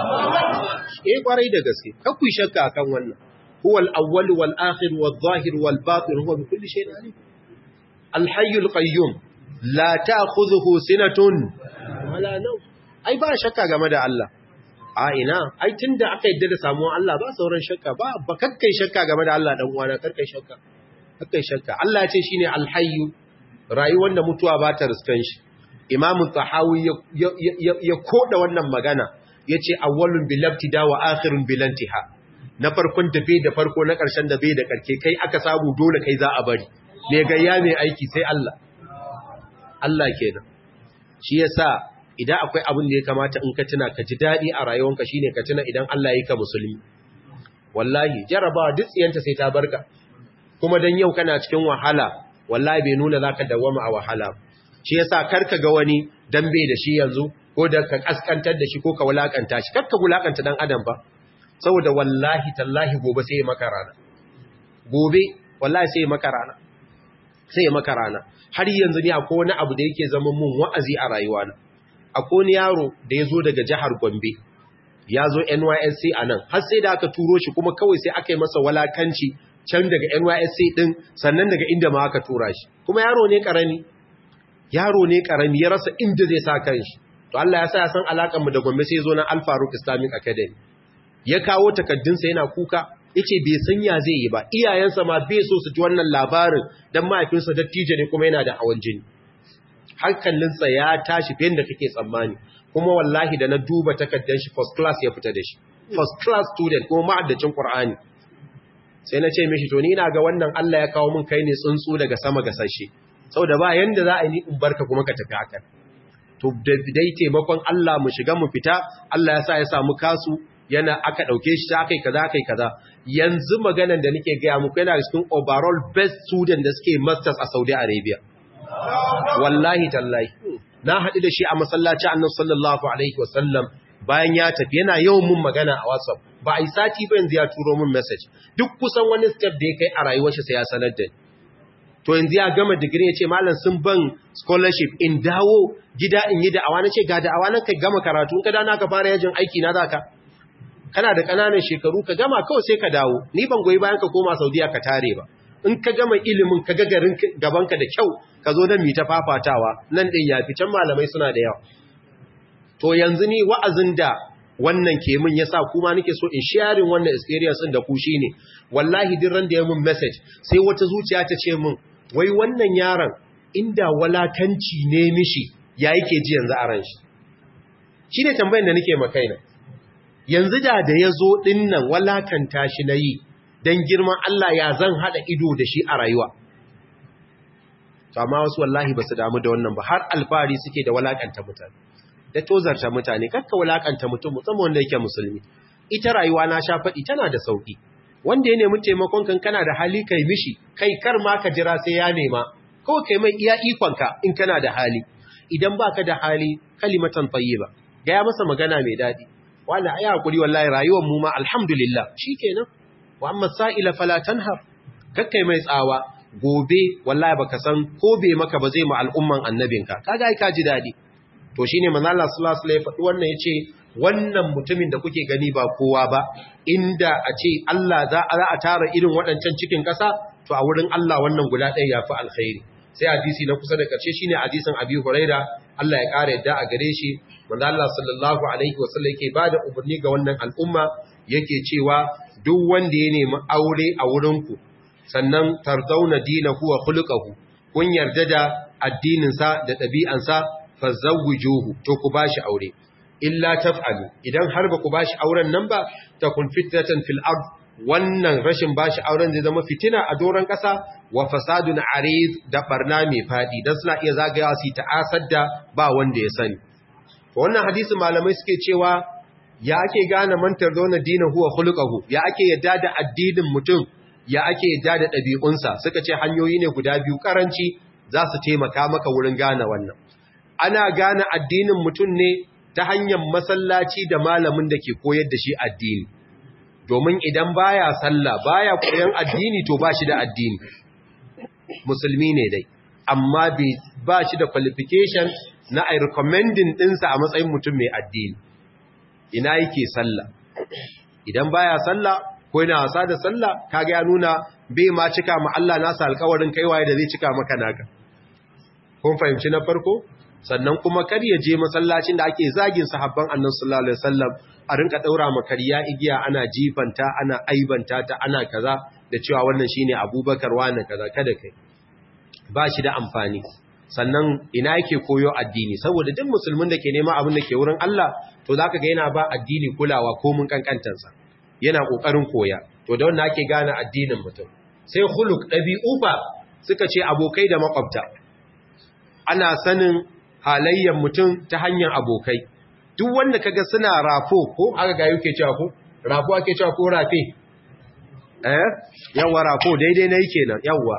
eh kwarai da gaske kar ku shakka akan wannan huwal awwal wal akhir wal zahir wal batin huwa bi kulli shay'in alim al hayyul qayyum la ta'khudhuhu sinatun wala nawm ai ba shakka game da Allah a ina ai tunda aka yadda da samuwar Allah ba sauran shakka ba ba kakkai shakka game da Allah dan uwana karkai shakka kakkai shakka Allah ya ce shine al-hayyu rayuwar da mutuwa ba ta riskan shi Imam Tahawi ya koda wannan magana yace awwalun bil ibtida wa akhirun bil intiha na farkon da bai da farko na karshen da bai da karke kai aka samu dole kai za a bari me gayya mai aiki sai Allah Allah kenan shi yasa idan akwai abin da ya kamata in ka tuna ka ji daɗi a rayuwanka shine ka tuna idan Allah ya yi ka musulmi wallahi jarabawa duk tsiyanta sai ta barka kuma dan yau kana cikin wahala wallahi bai nuna zaka dawama a wahala shi yasa karka ga wani dan bai da shi yanzu ko da ka kaskantar da shi ko ka wulakanta shi karka wulakanta dan adam ba saboda wallahi tallahi gobe sai ya maka rana gobe wallahi sai ya maka rana sai ya maka rana har yanzu ne akwai wani abu da yake zama mun wa'azi a rayuwana akwai wani yaro da ya zo daga jihar Gombe ya zo NYSC a nan har sai da aka turo shi kuma kawai sai aka yi masa walakanci can daga NYSC din sannan daga inda ma aka tura shi kuma yaro ne karami yaro ne karami ya rasa inda zai sa kanshi to Allah ya sa ya san alakan mu da Gombe sai ya zo na Al Faruq Islamic Academy ya kawo takaddunsa yana kuka yace bai san ya zai yi ba iyayensa ma bai so su ji wannan labarin dan mahaifinsa dattijo ne kuma yana da hawan jini hankalinsa ya tashi fiye da kake tsammani kuma wallahi da na duba takardar shi first class ya fita da shi first class student kuma ma'addacin Qur'ani sai na ce mishi to ni ina ga wannan Allah ya kawo min kai ne tsuntsu daga sama ga sashe saboda ba yanda za a yi in barka kuma ka tafi haka to dai taimakon Allah mu shiga mu fita Allah ya sa ya samu kasu yana aka dauke shi ta akai kaza akai kaza yanzu maganan da nake gaya muku yana cikin overall best student da suke masters a Saudi Arabia wallahi tallahi na haɗu da shi a masallaci annabi sallallahu alaihi wasallam bayan ya tafi yana yawan mun magana a WhatsApp ba a yi sati ba yanzu ya turo mun message duk kusan wani step da ya kai a rayuwar shi sai ya sanar da ni to yanzu ya gama digiri ya ce malam sun ban scholarship in dawo gida in yi da'awa na ce ga da'awa nan kai gama karatu in ka dana ka fara yajin aiki na zaka kana da ƙananan shekaru ka gama kawai sai ka dawo ni ban goyi bayan ka koma Saudiya ka tare ba in ka gama ilimin ka ga garin gabanka da kyau ka zo nan mi ta fafatawa nan din yafi can malamai suna da yawa to yanzu ni wa'azin da wannan ke min yasa kuma nake so in sharing wannan experience din da ku shine wallahi din ran da ya mun message sai wata zuciya ta ce min wai wannan yaron inda walakanci ne mishi ya yake ji yanzu a ran shi shine tambayar da nake makaina yanzu da da yazo dinnan walakanta shi nayi dan girman Allah ya zan hada ido da shi a rayuwa amma wasu wallahi basu damu da wannan ba har alfari suke da walakanta mutane da tozarta mutane kakka wulakanta mutum musamman wanda yake musulmi ita rayuwa na sha faɗi tana da sauki wanda ya nemi taimakon kan kana da hali kai mishi kai kar ma ka jira sai ya nema kawai kai mai iya ikonka in kana da hali idan baka da hali kalimatan tayyiba ga ya masa magana mai dadi wala ayi hakuri wallahi rayuwar mu ma alhamdulillah shikenan wa amma sa'ila fala tanhar kakkai mai tsawa gobe wallahi baka san ko bai maka ba zai ma al'umman annabinka kaga ai ka ji dadi to shine manzo Allah sallallahu alaihi wasallam ya faɗi wannan yace wannan mutumin da kuke gani ba kowa ba inda a ce Allah za a tara irin waɗancan cikin ƙasa to a wurin Allah wannan guda ɗaya yafi alkhairi sai hadisi na kusa da ƙarshe shine hadisin Abi Huraira Allah ya ƙara yadda a gare shi manzo Allah sallallahu alaihi wasallam yake bada umarni ga wannan al'umma yake cewa duk wanda ya nemi aure a wurin ku sannan tarzauna dinahu wa khuluquhu kun yarda da addinin sa da ɗabi'ansa fazawwijuhu to ku bashi aure illa taf'alu idan har ba ku bashi auren nan ba takun fitnatan fil ard wannan rashin bashi auren zai zama fitina a doron kasa wa fasadun arid da barna mai fadi dan suna iya zagayawa su ta'asar da ba wanda ya sani wannan hadisi malamai suke cewa ya ake gane mantar zauna dina huwa khuluquhu ya ake yadda da addinin mutum ya ake yadda da ɗabi'unsa suka ce hanyoyi ne guda biyu karanci za su taimaka maka wurin gane wannan ana gane addinin mutum ne ta hanyar masallaci da malamin da ke koyar da shi addini domin idan baya sallah baya koyan addini to ba shi da addini musulmi ne dai amma ba shi da qualification na ai recommending ɗinsa a matsayin mutum mai addini ina yake sallah idan baya sallah ko yana wasa da sallah kaga ya nuna bai ma cika ma Allah nasa alƙawarin kaiwaye da zai cika maka naka kun fahimci na farko sannan kuma kar ya je masallacin da ake zagin sahabban annabi sallallahu alaihi wasallam a rinka daura makariya igiya ana jifanta ana aibanta ta ana kaza da cewa wannan shine Abubakar wani kaza kada kai ba shi da amfani sannan ina yake koyo addini saboda duk musulmin da ke nema abin da ke wurin Allah to zaka ga yana ba addini kulawa ko mun kankantansa yana kokarin koya to da wannan ake gane addinin mutum sai khuluq dabi'u ba suka ce abokai da makwabta ana sanin halayyar mutum ta hanyar abokai duk wanda kaga suna rafo ko aka ga yake cewa ko rafo ake cewa ko rafe eh yawa rafo daidai na yake nan yawa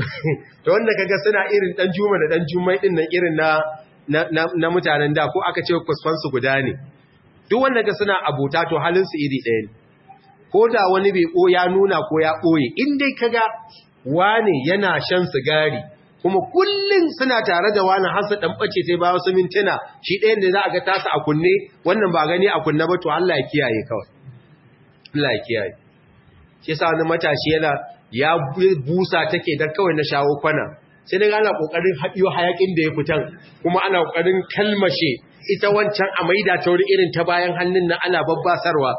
to wanda kaga suna irin dan juma da dan jummai din nan irin na na, na mutanen da ko aka ce kusfan su guda ne duk wanda ga suna abota to halin su iri ɗaya ne ko da wani bai ko ya nuna ko ya ɓoye in dai kaga wane yana shan sigari kuma kullum suna tare da wani hasa ɗan ɓace sai ba wasu mintuna shi ɗayan da za a ga tasa a kunne wannan ba gani a kunne ba to Allah ya kiyaye kawai Allah ya kiyaye shi sa wani matashi yana ya busa take dan kawai na shawo kwana sai daga ana kokarin haɗiyo hayakin da ya fitan kuma ana kokarin kalmashe ita wancan a maida ta wuri irin ta bayan hannun nan ana babbasarwa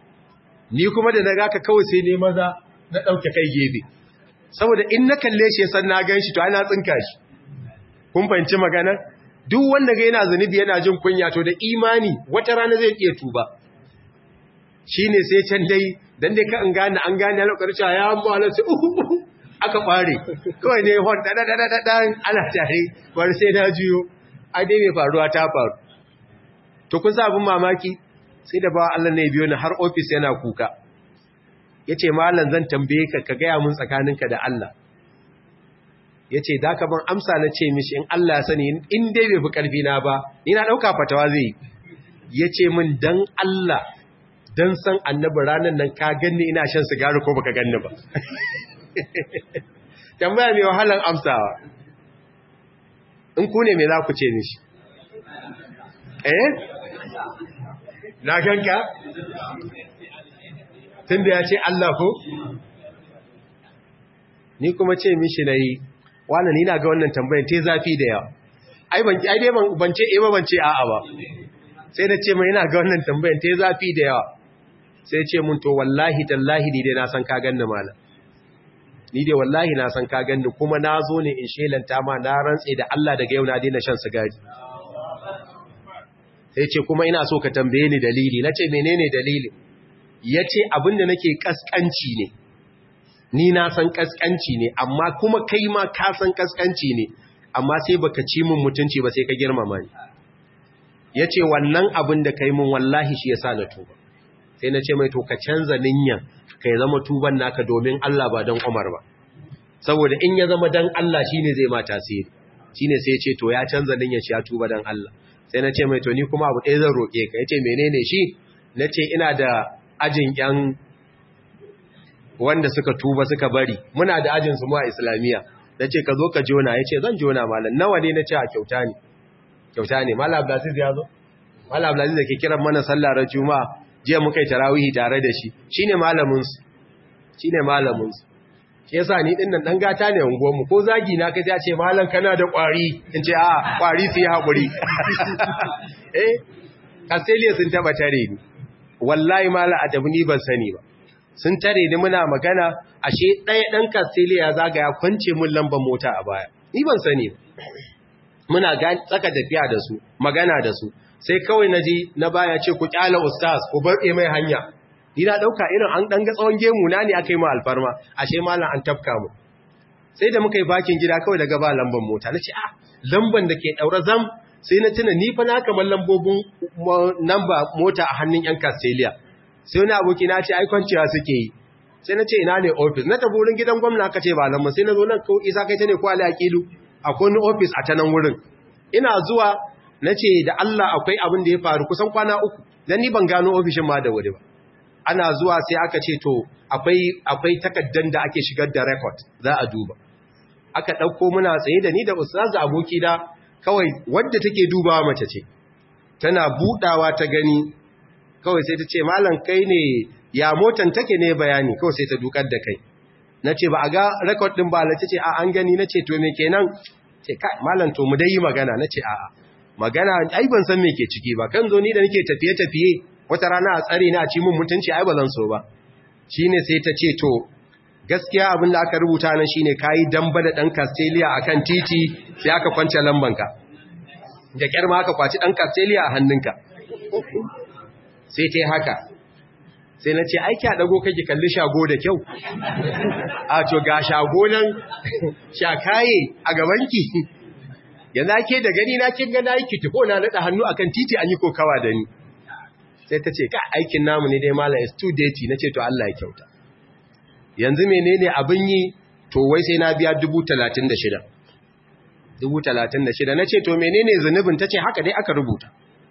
ni kuma da na ga ka kawai sai ne maza na ɗauke kai gefe saboda in na kalle shi san na gan shi to ana tsinka shi kun fahimci magana duk wanda ga yana zunubi yana jin kunya to da imani wata rana zai iya tuba shine sai can dai dan dai ka an gane an gane lokacin cewa ya amma Allah sai uhu aka kware kawai ne hon da da da da ana tare bar sai na juyo ai dai mai faruwa ta faru to kun sa abin mamaki sai da ba Allah ne biyo ni har ofis yana kuka yace mallan zan tambaye ka ka gaya mun tsakaninka da Allah yace da ka ban amsa na ce mishi in Allah ya sani in dai bai fi karfi na ba ni na dauka fatawa zai yace min dan Allah dan san annabi ranan nan ka ganni ina shan sigari ko baka ganni ba tambaya mai wahalan amsawa in ku ne me za ku ce mishi eh na ganka tun da ya ce Allah ko ni kuma ce mishi na yi wannan ni na ga wannan tambayin te zafi da yawa ai ban ai dai ban ce eh ba ban ce a'a ba sai da ce mai ina ga wannan tambayin te zafi da yawa sai ce mun to wallahi tallahi ni dai na san ka ganni malam ni dai wallahi na san ka ganni kuma na zo ne in shelanta ma na rantse da Allah daga yau na daina shan sigari sai ce kuma ina so ka tambaye ni dalili na ce menene dalili ya ce abinda nake kaskanci ne ni na san kaskanci ne amma kuma kai ma ka san kaskanci ne amma sai baka ci min mutunci ba sai ka girmama ni ya ce wannan abin da kai min wallahi shi ya sa na tuba sai na ce mai to ka canza ninyan ka ya zama tuban naka domin Allah ba don Umar ba saboda in ya zama don Allah shine zai ma tasiri shine sai ya ce to ya canza ninyan shi ya tuba don Allah sai na ce mai to ni kuma abu ɗaya zan roƙe ka ya ce menene shi na ce ina da ajin ƴan wanda suka tuba suka bari muna da ajin su mu a islamiyya na ce ka zo ka jona ya ce zan jona malam nawa ne na ce a kyauta ne kyauta ne malam abdulaziz ya zo malam abdulaziz da ke kiran mana sallar juma'a jiya muka yi tarawihi tare da shi shine malamin su shine malamin su shi yasa ni din nan dan gata ne unguwar mu ko zagi na kai ya ce malam kana da kwari in ce a kwari su yi hakuri eh Castelia sun taba tare ni wallahi malam adabu ni ban sani ba sun tare ni muna magana ashe ɗaya ɗan Castelia ya zagaya kwance mun lambar mota a baya ni ban sani ba muna tsaka tafiya da su magana da su sai kawai na ji na baya ce ku kyala ustaz ku barɗe mai hanya ni na ɗauka irin an ɗan ga tsawon gemu na ne aka yi ma alfarma ashe malam an tafka mu sai da muka yi bakin gida kawai daga ba lambar mota na ce ah lambar da ke ɗaura zam sai na tuna ni fa na kamar lambobin namba mota a hannun yan Castelia sai wani aboki na ce ai kwanciya suke yi sai na ce ina ne office na tafi wurin gidan gwamna aka ce ba nan sai na zo nan ko isa kai ta ne ko ali aqilu akwai wani office a ta nan wurin ina zuwa na ce da Allah akwai abin da ya faru kusan kwana uku dan ni ban gano ofishin ma da wuri ba ana zuwa sai aka ce to akwai akwai takaddan da ake shigar da record za a duba aka dauko muna tsaye da ni da ustaz aboki da kawai wadda take dubawa mace ce tana budawa ta gani kawai sai ta ce malam kai ne ya motan take ne bayani kawai sai ta dukar da kai na ce ba a ga rekod ɗin ba ta ce a an gani na ce to me kenan ce kai malam to mu dai yi magana na ce a'a magana ai ban san me ke ciki ba kan zo ni da nake tafiye tafiye wata rana a tsare ni a ci mun mutunci ai ba zan so ba shine sai ta ce to gaskiya abin da aka rubuta nan shine kayi damba da dan Castelia akan titi sai aka kwance lambanka da kyar ma aka kwaci dan Castelia a hannunka sai ta haka sai na ce aiki a ɗago kake kalli shago da kyau a to ga shago nan shakaye a gabanki yanzu ake da gani na kin gana aiki tuko na naɗa hannu akan titi an yi kokawa da ni sai ta ce ka aikin namu ne dai malam is too dirty na ce to Allah ya kyauta yanzu menene abin yi to wai sai na biya dubu talatin da shida dubu talatin da shida na ce to menene zunubin ta ce haka dai aka rubuta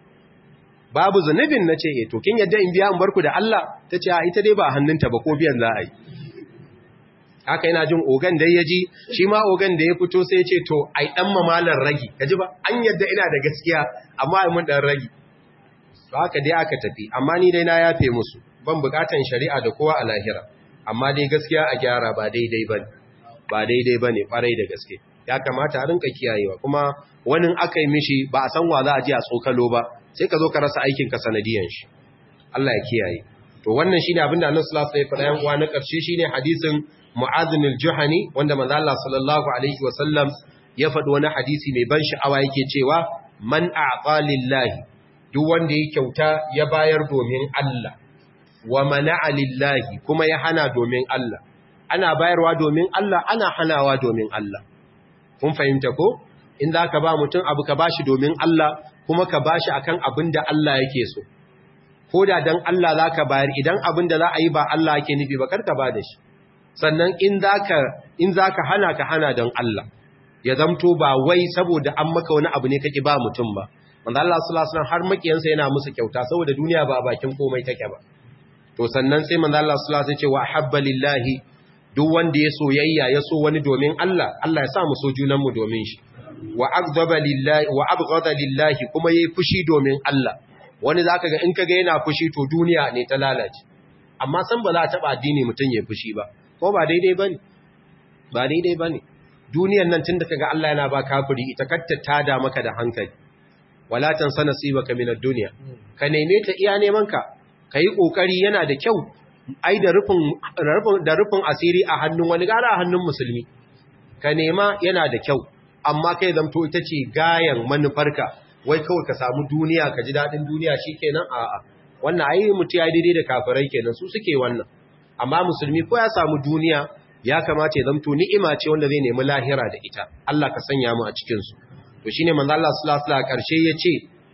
babu zunubin na ce to kin yadda in biya in barku da Allah ta ce ita dai ba hannunta ba ko biyan za a yi haka yana jin ogan da ya ji shi ma ogan da ya fito sai ce to ai dan mamalar ragi kaji ba an yadda ina da gaskiya amma ai mun dan ragi to haka dai aka tafi amma ni dai na yafe musu ban bukatan shari'a da kowa a lahira amma dai gaskiya a gyara ba daidai bane ba daidai bane kwarai da gaske ya kamata a rinka kiyayewa kuma wani aka yi mishi ba a san wa za a ji a tsokalo ba sai ka zo ka rasa aikinka sanadiyan shi Allah ya kiyaye to wannan shine abinda Annabi sallallahu alaihi wasallam ya faɗa na ƙarshe shine hadisin Mu'adh al-Juhani wanda manzo Allah sallallahu alaihi wasallam ya faɗi wani hadisi mai ban sha'awa yake cewa man a'ta lillahi duk wanda ya kyauta ya bayar domin Allah wa mana'a lillahi kuma ya hana domin Allah ana bayarwa domin Allah ana hanawa domin Allah kun fahimta ko in za ka ba mutum abu ka bashi domin Allah kuma ka bashi akan abin da Allah yake so ko da dan Allah za ka bayar idan abin da za a yi ba Allah yake nufi ba kar ka ba da shi sannan in za ka in za ka hana ka hana don Allah ya zamto ba wai saboda an maka wani abu ne kake ba mutum ba manzo Allah sallallahu alaihi wasallam har makiyansa yana musu kyauta saboda duniya ba a bakin komai take ba to sannan sai manzo Allah sallallahu alaihi wasallam ya ce wa habba lillahi duk wanda ya soyayya ya so wani domin Allah Allah ya sa mu so junan mu domin shi wa aghdaba lillahi wa abghada lillahi kuma yayi fushi domin Allah wani zaka ga in kaga yana fushi to duniya ne ta lalace amma san ba za ta taba addini mutun yayi fushi ba ko ba daidai bane ba daidai bane duniyan nan tunda kaga Allah yana ba kafiri ita katta tada maka da hankali wala tansa nasibaka minad dunya ka neme ta iya neman ka kai kokari yana da kyau ai da rufin da rufin asiri a hannun wani gara a hannun musulmi ka nema yana da kyau amma kai zamto ita ce gayan manufarka wai kawai ka samu duniya ka ji dadin duniya shikenan a'a wannan ai mutu ya daidai da kafirai kenan su suke wannan amma musulmi ko ya samu duniya ya kamata ya zamto ni'ima ce wanda zai nemi lahira da ita Allah ka sanya mu a cikin su to shine manzo Allah sallallahu alaihi wasallam karshe yace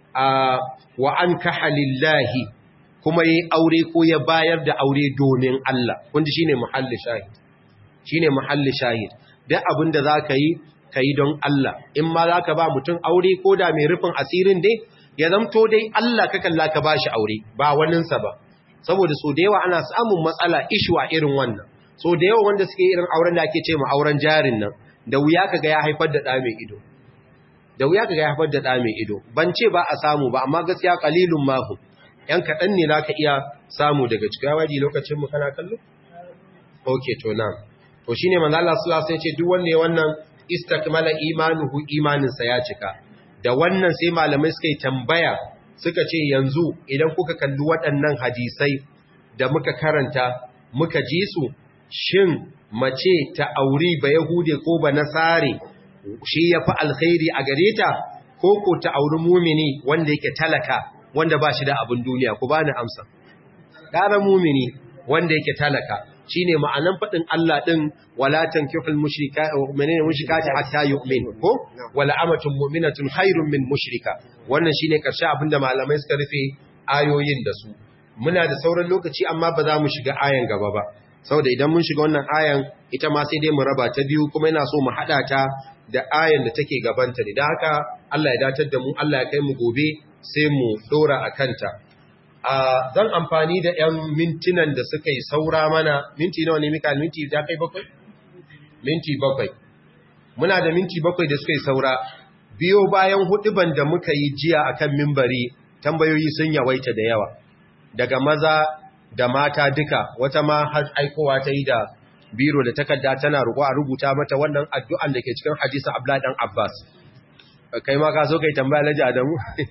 wa ankaha lillahi kuma yi aure ko ya bayar da aure domin Allah wanda shine muhalli shahid shine muhalli shahid duk abin da zaka yi kai don Allah in ma zaka ba mutum aure ko da mai rufin asirin dai ya zamto dai Allah ka kalla ka bashi aure ba wanin sa ba saboda so da yawa ana samun matsala ishwa irin wannan so da yawa wanda suke irin auren da ake ce ma auren jarin nan da wuya kaga ya haifar da da mai ido da wuya kaga ya haifar da da mai ido ban ce ba a samu ba amma gaskiya qalilun mahu ‘yan kaɗan ne za ka iya samu daga cikin waji lokacin mu kana kallo? Ok, to na. To shi ne manzala Sula sai ce duk wanne wannan istakmala imanuhu imaninsa ya cika. Da wannan sai malamai suka yi tambaya suka ce yanzu idan kuka kalli waɗannan hadisai da muka karanta muka ji su shin mace ta auri ba Yahude ko ba Nasare shi ya fi alkhairi a gare ta ko ko ta auri mumini wanda yake talaka wanda ba shi da abin duniya ku bani amsa ƙara mumini wanda yake talaka shine ma'anan faɗin Allah ɗin wala tankihul mushrika menene mushrikati hatta yu'min ko wala amatun mu'minatun khairun min mushrika wannan shine karshe abinda malamai suka rufe ayoyin da su muna da sauran lokaci amma ba za mu shiga ayan gaba ba saboda idan mun shiga wannan ayan ita ma sai dai mu raba ta biyu kuma ina so mu hada ta da ayan da take gabanta ne dan haka Allah ya datar da mu Allah ya kai mu gobe sai mu dora a kanta zan amfani da 'yan mintinan da suka yi saura mana minti nawa ne mika minti da kai bakwai? minti bakwai muna da minti bakwai da suka yi saura biyo bayan huduban da muka yi jiya akan mimbari tambayoyi sun yawaita da yawa daga maza da mata duka wata ma har aikowa ta yi da biro da takarda tana roƙo a rubuta mata wannan addu'an da ke cikin hadisin Abdullah dan Abbas kai ma ka so kai tambaya Alhaji Adamu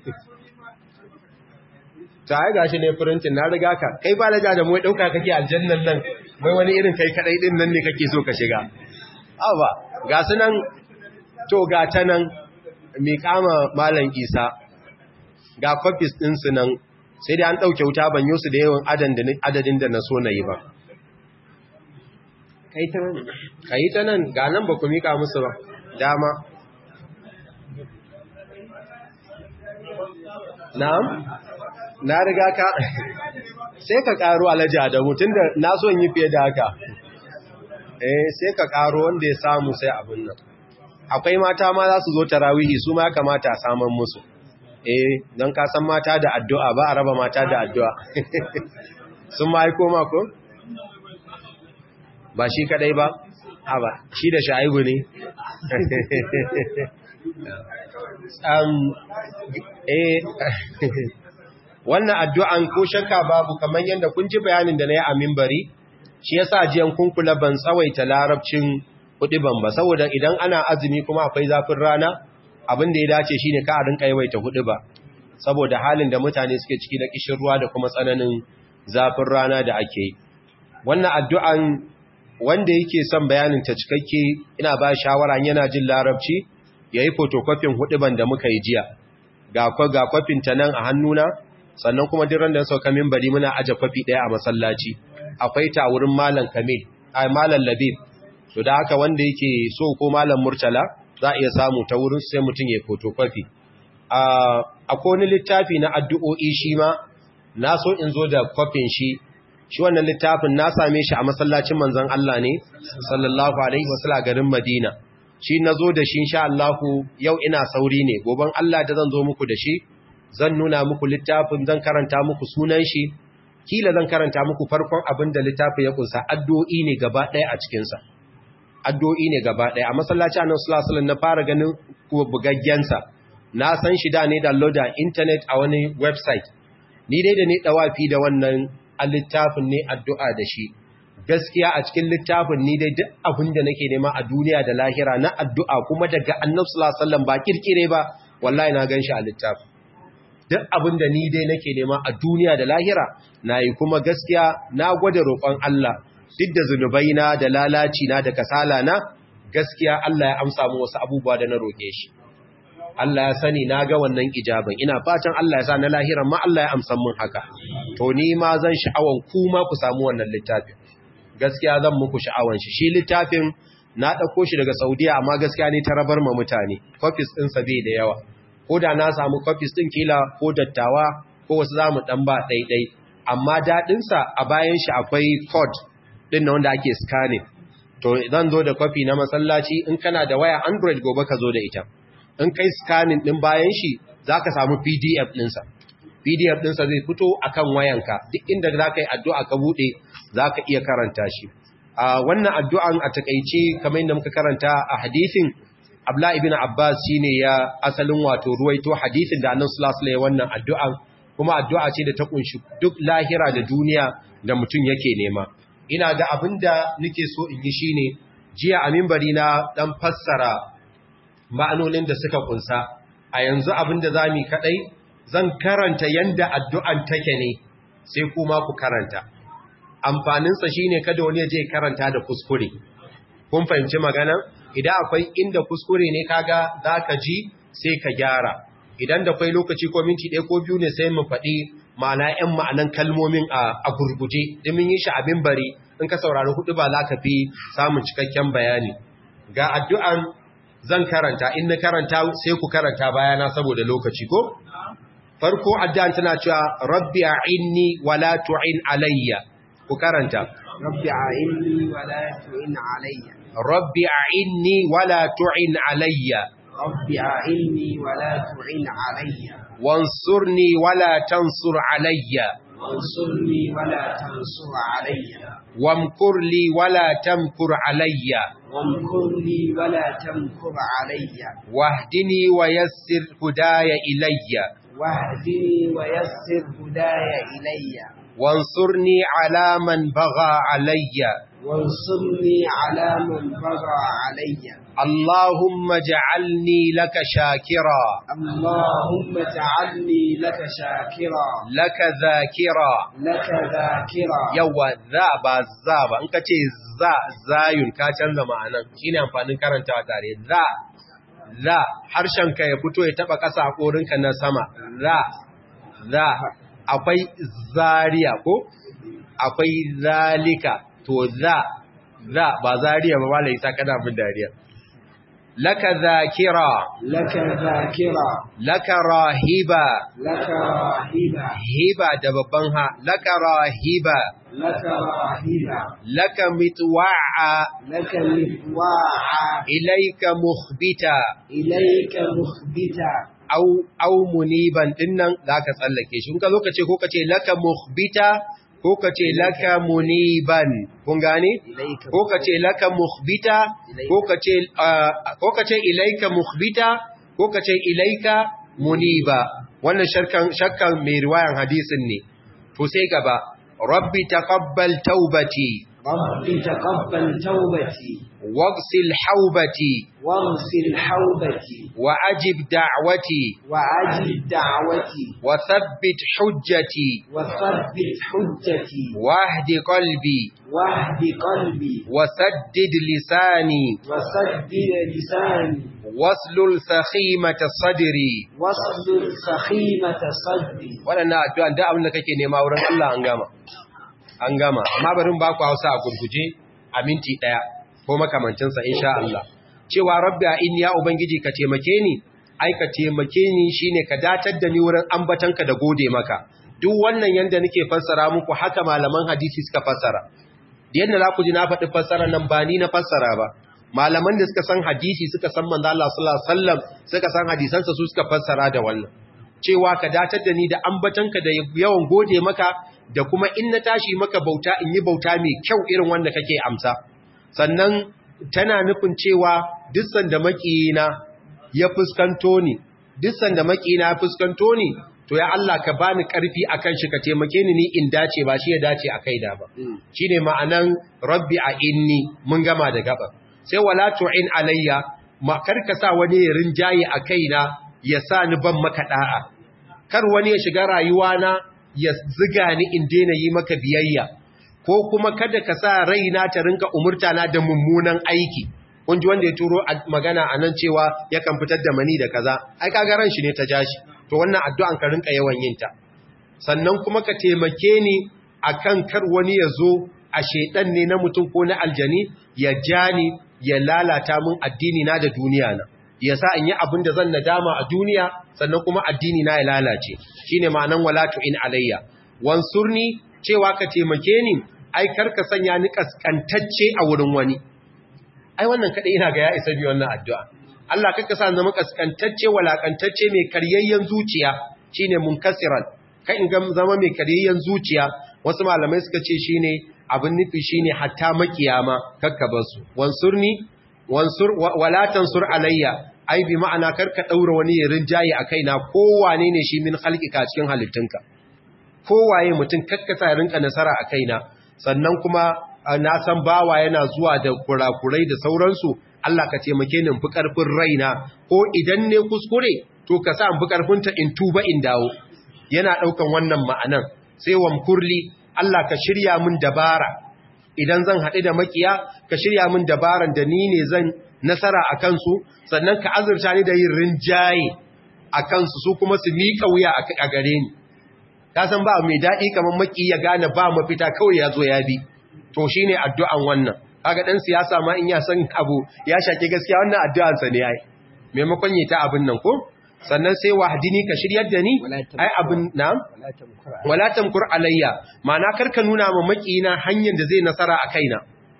ta ai gashi ne printin na riga ka kai ba laja da mu dauka kake aljannan nan wai wani irin kai kadai din nan ne kake so ka shiga aba ga su nan to ga ta nan mi kama malam Isa ga copies din su nan sai dai an dauke wuta ban yi su da yawan adadin da na so na yi ba kai ta nan kai ta nan ga nan ba ku mika musu ba dama na'am na riga ka sai ka karo alaji adamu tunda na so yi fiye da haka eh sai ka karo wanda ya samu sai abin nan akwai mata ma za su zo tarawihi su ma kamata a saman musu eh don ka san mata da addu'a ba a raba mata da addu'a sun ma aiko mako ba shi kadai ba a ba shi da sha'ibu ne um, eh wannan addu'an ko shakka babu kamar yadda kun ji bayanin da na yi a mimbari shi yasa jiyan kun kula ban tsawaita larabcin hudiban ba saboda idan ana azumi kuma akwai zafin rana abin da ya dace shine ka a rinka yawaita hudiba saboda halin da mutane suke ciki na kishin ruwa da kuma tsananin zafin rana da ake yi wannan addu'an wanda yake son bayanin ta cikakke ina ba shawara yana jin larabci yayi photocopy hudiban da muka yi jiya ga ga kwafin ta nan a hannuna sannan kuma duk da sauka minbari muna aje kwafi daya a masallaci akwai ta wurin malam kamil ai malam labib to da haka wanda yake so ko malam murtala za a iya samu ta wurin sai mutum ya photocopy akwai wani littafi na addu'o'i shi ma na so in zo da kwafin shi shi wannan littafin na same shi a masallacin manzon Allah ne sallallahu alaihi wasallam garin Madina shi na zo da shi insha Allah yau ina sauri ne goban Allah da zan zo muku da shi zan nuna muku littafin zan karanta muku sunan shi kila zan karanta muku farkon abin da littafin ya kunsa addu'o'i ne gaba ɗaya a cikin sa addu'o'i ne gaba ɗaya a masallacin Annabi sallallahu alaihi wasallam na fara ganin ko bugaggen sa na san shi da ne download a internet a wani website ni dai da ne dawafi da wannan a littafin ne addu'a da shi gaskiya a cikin littafin ni dai duk abin da nake nema a duniya da lahira na addu'a kuma daga annabi sallallahu alaihi wasallam ba kirkire ba wallahi na ganshi a littafin duk abin da ni dai nake nema a duniya da lahira nayi kuma gaskiya na gwada roƙon Allah duk da zunubaina da lalaci na da kasala na gaskiya Allah ya amsa mu wasu abubuwa da na roƙe shi Allah ya sani na ga wannan ijaban ina fatan Allah ya sa na lahiran ma Allah ya amsan mun haka to ni ma zan sha'awan ku ma ku samu wannan littafin gaskiya zan muku sha'awan shi shi littafin na dauko shi daga Saudiya amma gaskiya ne ta rabar ma mutane copies din sa bai da yawa ko da na samu copies din kila ko dattawa ko wasu zamu dan ba daidai amma dadin sa a bayan shi akwai code din wanda ake scanning to zan zo da copy na masallaci in kana da waya Android gobe ka zo da ita in kai scanning din bayan shi za ka samu pdf ɗinsa pdf ɗinsa zai fito a kan wayanka duk inda za ka yi addu'a ka buɗe za ka iya karanta shi a wannan addu'an a takaice kamar yadda muka karanta a hadithin abla ibn abbas shi ne ya asalin wato ruwaito hadithin da annan sulasula wannan addu'an kuma addu'a ce da ta kunshi duk lahira da duniya da mutum yake nema ina ga abin da nake so in yi shine jiya a mimbari na ɗan fassara ma'anonin da suka kunsa a yanzu abin da za mu kaɗai zan karanta yanda addu'an take ne sai kuma ku karanta amfaninsa shi ne kada wani je karanta da kuskure kun fahimci magana idan akwai inda kuskure ne kaga za ka ji sai ka gyara idan da kwai lokaci ko minti ɗaya ko biyu ne sai mu faɗi ma'ana ‘yan ma'anan kalmomin a gurguje domin yi shi abin bari in ka saurari hudu ba za ka fi samun cikakken bayani ga addu'an zan karanta in na karanta sai ku karanta bayana saboda lokaci ko farko addu'an tana cewa rabbi a'inni wala tu'in alayya ku karanta rabbi a'inni wala tu'in alayya rabbi a'inni wala tu'in alayya rabbi a'inni wala tu'in alayya wansurni wala tansur alayya wansurni wala tansur alayya wamkur li wala tamkur alayya وامكر لي ولا تمكر علي واهدني ويسر هداي إلي واهدني ويسر هداي إلي وانصرني على من بغى علي وانصرني على من بغى علي اللهم اجعلني لك شاكرا اللهم اجعلني لك شاكرا لك ذاكرا لك ذاكرا yawa za ba za ba in ka ce za zayun ka canza ma'anan shine amfanin karantawa tare za za harshenka ya fito ya taba ƙasa a korinka na sama za za akwai zariya ko akwai zalika to za za ba zariya ba malai sa kana bin dariya laka zakira لك ذاكرا laka rahiba لك راهبا hiba da babban ha laka rahiba لك راهبا laka mitwa'a لك مطواعا ilaika mukhbita إليك مخبتا au au muniban dinnan zaka tsallake shi kun ka zo ka ce ko ka ce laka mukhbita ko ka ce laka muniban kun gane إليك ko ka ce laka mukhbita ko ka ce ah, ko ka ce ilaika mukhbita ko ka ce ilaika muniba wannan shakkan shakkan mai riwayan hadisin ne to sai gaba rabbi taqabbal taubati رب تقبل توبتي waghsil haubati واغسل حوبتي wa ajib da'wati وعجل دعوتي wa thabbit hujjati وثبت حجتي wahdi qalbi واهد قلبي وسدد لساني وسدد لساني waslul sakhimata sadri واصدر سخيمة صدري waɗannan addu'an da abin da kake nema wurin Allah an gama an gama amma bari mu ba ku Hausa a gurguje a minti ɗaya ko makamancinsa insha Allah cewa rabbi a inni ya ubangiji ka taimake ni ai ka taimake ni shine ka datar da ni wurin ambatanka da gode maka duk wannan yanda nake fassara muku haka malaman hadisi suka fassara yanda za ku ji na faɗi fassara nan ba ni na fassara ba malaman da suka san hadisi suka san manzo Allah sallallahu alaihi wasallam suka san hadisansa su suka fassara da wannan cewa ka datar da ni da ambatanka da yawan gode maka da kuma in na tashi maka bauta in yi bauta mai kyau irin wanda kake amsa sannan tana nufin cewa duk sanda makiyina ya fuskanto ni duk sanda makiyina ya fuskanto ni to ya Allah ka bani karfi akan shi ka taimake ni ni in dace ba shi ya dace a kaina ba shine ma'anan rabbi a inni mun gama da gaba sai wala tu'in alayya ma karka sa wani ya rinjaye a kaina ya sa ni ban maka da'a kar wani ya shiga rayuwa na ya ziga ni in daina yi maka biyayya ko kuma kada ka sa raina ta rinka umurta na da mummunan aiki kun ji wanda ya turo magana a nan cewa yakan fitar da mani da kaza ai kaga ran shi ne ta jashi to wannan addu'an ka rinka yawan yin ta sannan kuma ka taimake ni akan kar wani ya zo a shedan ne na mutum ko na aljani ya ja ni ya lalata min addini na da duniya na ya sa in yi abin da zan nadama a duniya sannan kuma addini na ya lalace shine ma'anan walatu in alayya wansurni cewa ka taimake ni ai karka sanya ni kaskantacce a wurin wani ai wannan kada ina ga ya isa bi wannan addu'a Allah kaka sa zama kaskantacce walakantacce mai karyayyen zuciya shine munkasiran kai in ga zama mai karyayyen zuciya wasu malamai suka ce shine abin nufi shine hatta makiyama kakka basu wansurni wansur wala tansur alayya ai bi ma'ana karka daura wani rinjaye a kaina kowane ne shi min halkika cikin halittunka kowaye mutum kakkasa ya rinka nasara a kaina sannan kuma na san bawa yana zuwa da kurakurai da sauransu Allah ka taimake ni fi karfin raina ko idan ne kuskure to ka sa fi karfin ta in tuba in dawo yana daukan wannan ma'anan sai wamkurli Allah ka shirya min dabara idan zan haɗu da makiya ka shirya min dabaran da ni ne zan nasara a kansu sannan ka azurta ni da yin rinjaye a kansu su kuma su miƙa wuya a gare ni ka san ba mai daɗi kamar maki ya gane ba mafita kawai ya zo ya bi to shi ne addu'an wannan kaga ɗan siyasa ma in ya san abu ya shaƙi gaskiya wannan addu'ansa ne ai maimakon yi ta abin nan ko sannan sai wahdini ka shiryar da ni ai abin na wala tamkur alayya ma'ana karka nuna ma makina hanyar da zai nasara a kaina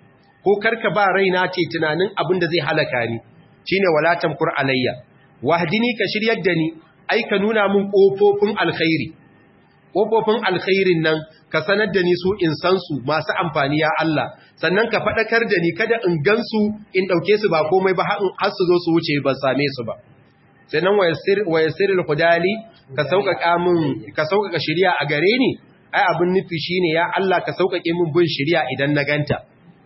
ko karka ba raina ce tunanin abin da zai halaka ni shine wala tamkur alayya wahdini ka shiryar da ni ai ka nuna min kofofin alkhairi kofofin alkhairin nan ka sanar da ni su in san su masu amfani ya Allah sannan ka fadakar da ni kada in gansu in dauke su ba komai ba har su zo su wuce ban same su ba sannan wayasirul hudali ka sauƙaƙa min ka sauƙaƙa shari'a a gare ni ai abin nufi shine ya Allah ka sauƙaƙe min bin shari'a idan na ganta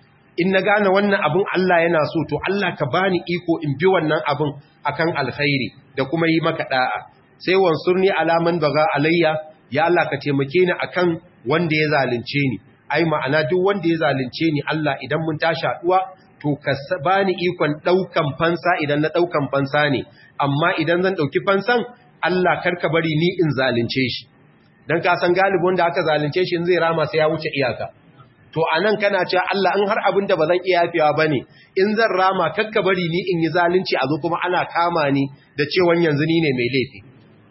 in na gane wannan abin Allah yana so to Allah ka bani iko in bi wannan abin akan alkhairi da kuma yi maka da'a sai wansurni alaman baga alayya ya Allah ka taimake ni akan wanda ya zalunce ni ai ma'ana duk wanda ya zalunce ni Allah idan mun tashi haduwa to ka bani ikon daukan fansa idan na daukan fansa ne amma idan zan dauki fansan Allah karka bari ni in zalunce shi dan ka san galibin da aka zalunce shi in zai rama sai ya wuce iyaka to anan kana cewa Allah in har abin da bazan iya yafewa bane in zan rama karka bari ni in yi zalunci a zo kuma ana kama ni da cewa yanzu ni ne mai laifi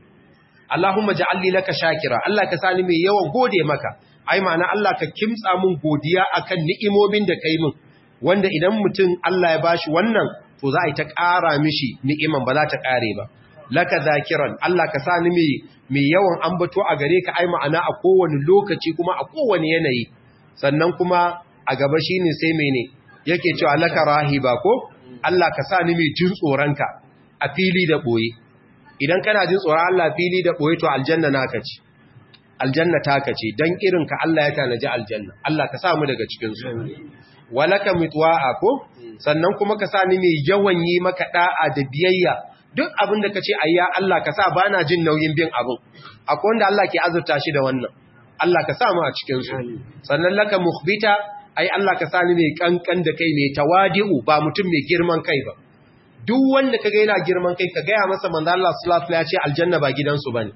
Allahumma ja'alli laka shakira Allah ka sani mai yawan gode maka ai ma'ana Allah ka kimtsa mun godiya akan ni'imomin da kai min wanda idan mutum Allah ya bashi wannan to za a yi ta ƙara mishi ni'iman ba za ta ƙare ba laka zakiran Allah ka sani mai mai yawan ambato a gare ka ai ma'ana a kowane lokaci kuma a kowane yanayi sannan kuma a gaba shine sai mene yake cewa laka rahiba ko Allah ka sani mai jin tsoronka a fili da boye idan kana jin tsoron Allah fili da boye to aljanna naka ce aljanna taka ce dan irin ka Allah ya tanaji aljanna Allah ka samu daga cikin su walaka mitwa'a ko sannan kuma ka sani mai yawan yi maka da'a da biyayya duk abin da kace ayya Allah ka sa bana jin nauyin bin abin akwai wanda Allah ke azurta shi da wannan Allah ka samu a cikin su sannan laka mukhbita ai Allah ka sani mai kankan da kai mai tawadi'u ba mutum mai girman kai ba duk wanda kaga yana girman kai ka gaya masa manzo Allah sallallahu alaihi wasallam ya ce aljanna ba gidansu bane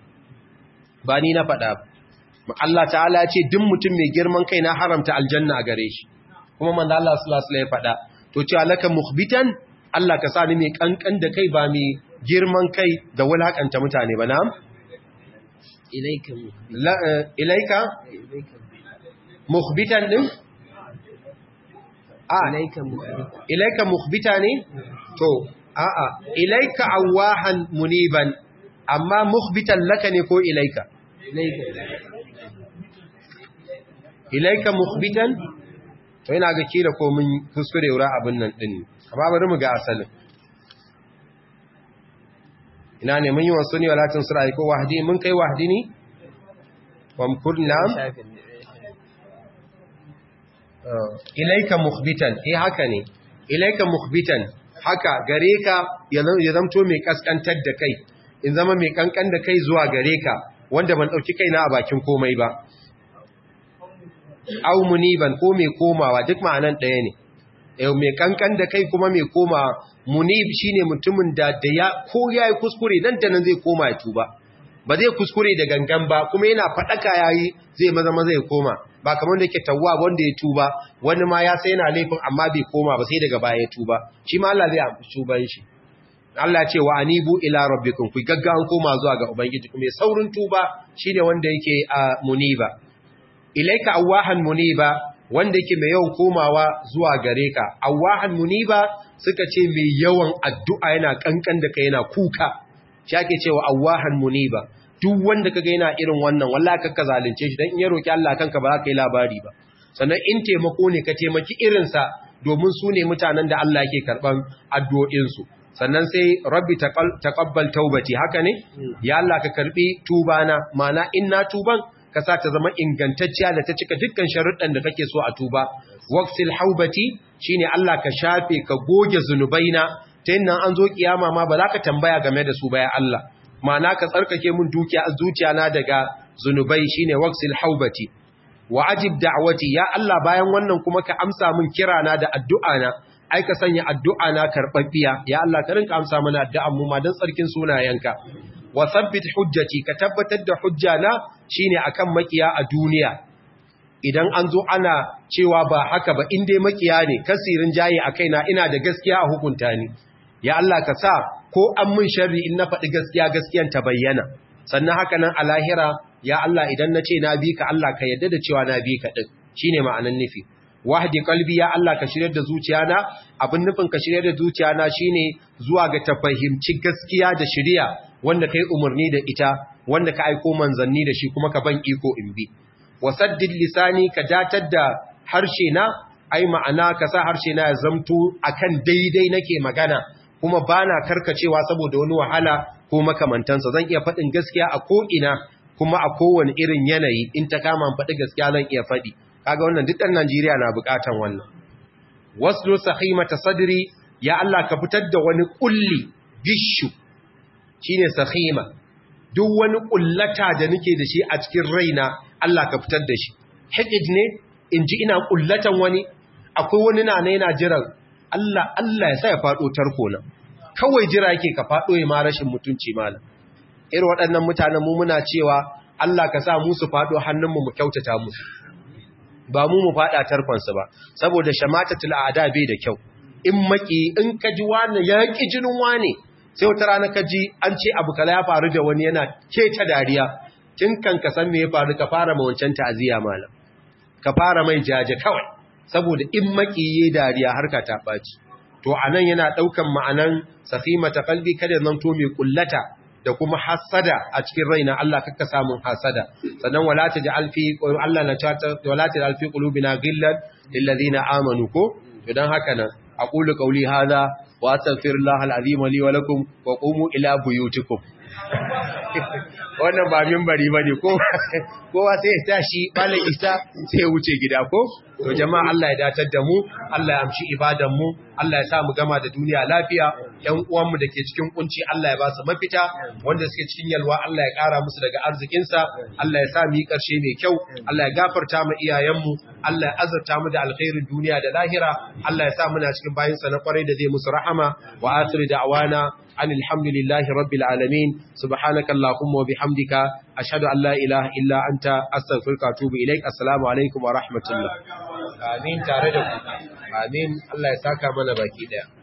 ba ni na faɗa ba Allah ta'ala ya ce duk mutum mai girman kai na haramta aljanna a gare shi kuma manzo Allah sallallahu alaihi wasallam ya faɗa to ce alaka mukhbitan Allah ka sa ni mai kankan da kai ba mai girman kai da wulakanta mutane ba na'am ilaika mukhbit La- eh, ilaika ilaika mukhbitan din a ilaika mukhbit ilaika mukhbita ne to a'a ilaika awahan muniban amma mukhbitan laka ne ko ilaika ilaika ilaika mukhbitan to ina ga kira ko mun kuskure wura abin nan din ne amma bari mu ga asalin ina ne mun yi wasu ne walatin sura ko wahdi mun kai wahdi ne wamkurna shafin ilaika mukhbitan eh haka ne ilaika mukhbitan haka gare ka ya zam- ya zamto mai kaskantar da kai in zama mai kankan da kai zuwa gare ka wanda ban dauki kaina a bakin komai ba aw muniban ko mai komawa duk ma'anan ɗaya ne eh mai kankan da kai kuma mai komawa munib shine mutumin da da ya ko yayi kuskure nan da nan zai koma ya tuba ba zai kuskure da gangan ba kuma yana fadaka yayi zai maza maza ya koma ba kamar da yake tawwa wanda ya tuba wani ma ya sai yana laifin amma bai koma ba sai daga baya ya tuba shi ma Allah zai amfi tuban shi Allah ya ce wa anibu ila rabbikum ku gaggawan koma zuwa ga ubangiji kuma saurin tuba shine wanda yake a muniba ilaika awahan muniba wanda yake mai yawan komawa zuwa gare ka awahan muniba suka ce mai yawan addu'a yana kankan da kai yana kuka shi ake cewa awahan muniba duk wanda kaga yana irin wannan wallahi kakka zalunce shi dan in ya roki Allah kanka ba za ka yi labari ba sannan in taimako ne ka taimaki irin sa domin su ne mutanen da Allah yake karban addu'o'in su sannan sai rabbi taqal- taqabbal taubati haka ne ya Allah ka karbi tubana mana in na tuban ka sa ta zama ingantacciya da ta cika dukkan sharuɗan da kake so a tuba waqsil haubati shine Allah ka shafe ka goge zunubaina ta yin nan an zo kiyama ma ba za ka tambaya game da su ba ya Allah ma'ana ka tsarkake mun dukiya zuciya na daga zunubai shine waqsil haubati wa ajib da'wati ya Allah bayan wannan kuma ka amsa min kirana da addu'ana ai ka sanya addu'ana karbabbiya ya Allah ka rinka amsa mana addu'an mu ma dan tsarkin sunayenka wa thabbit hujjati ka tabbatar da hujjana shine akan makiya a duniya idan an zo ana cewa ba haka ba in dai makiya ne kasirin jaye a kaina ina da gaskiya a hukunta ni ya Allah ka sa ko an mun sharri in na faɗi gaskiya gaskiyan ta bayyana sannan haka nan a lahira ya Allah idan na ce na bi ka Allah ka yadda da cewa na bi ka ɗin shine ma'anan nufi wahdi qalbi ya Allah ka shiryar da zuciyana abin nufin ka shiryar da zuciyana shine zuwa ga ta fahimci gaskiya da shiriya wanda kai umarni da ita wanda ka aiko manzanni da shi kuma ka ban iko in bi wasaddid lisani ka datar da harshe na ai ma'ana ka sa harshe na ya zamto akan daidai nake magana kuma bana karkacewa saboda wani wahala ko makamantansa zan iya faɗin gaskiya a ko ina kuma a kowane irin yanayi in ta kama faɗi gaskiya zan iya faɗi kaga wannan duk ɗan Najeriya na buƙatan wannan waslu sahimata sadri ya Allah ka fitar da wani kulli gishu shine sahima duk wani kullata da nake da shi a cikin raina Allah ka fitar da shi hikid ne in ji ina kullatan wani akwai wani na yana jiran Allah Allah ya sa ya faɗo tarko na kawai jira yake ka faɗo ya ma rashin mutunci malam irin waɗannan mutanen mu muna cewa Allah ka sa mu su faɗo hannunmu mu kyautata musu ba mu mu faɗa tarkonsu ba saboda shamatatul a'da bai da kyau in maki in ka ji wani ya ki jinin wani sai wata rana ka ji an ce abu kala ya faru da wani yana keta dariya tun kan ka san me ya faru ka fara ma wancan ta'aziya malam ka fara mai jaje kawai saboda in maki yayi dariya harka ta baci to anan yana daukan ma'anan safimata qalbi kada zan to mai kullata da kuma hasada a cikin raina Allah kakka samun hasada sannan wala taj'al fi Allah na ta wala taj'al fi qulubina ghillan lil ladina amanu ko idan haka nan aqulu qawli hadha wa astaghfirullaha alazim li wa lakum wa qumu ila buyutikum wannan ba minbari bane ko kowa sai ya tashi bala isa sai ya wuce gida ko to jama'a Allah ya datar da mu Allah ya amshi ibadan mu Allah ya sa mu gama da duniya lafiya ƴan uwan mu dake cikin kunci Allah ya ba su mafita wanda suke cikin yalwa Allah ya ƙara musu daga arzikin sa Allah ya sa mu yi ƙarshe mai kyau Allah ya gafarta mu iyayen mu Allah ya azurta mu da alkhairin duniya da lahira Allah ya sa muna cikin bayin sa na kwarai da zai musu rahama wa akhiru da'wana أن الحمد لله رب العالمين سبحانك اللهم وبحمدك أشهد أن لا إله إلا أنت أستغفرك وأتوب إليك السلام عليكم ورحمة الله آمين تاردكم آمين الله يساك من باكي ده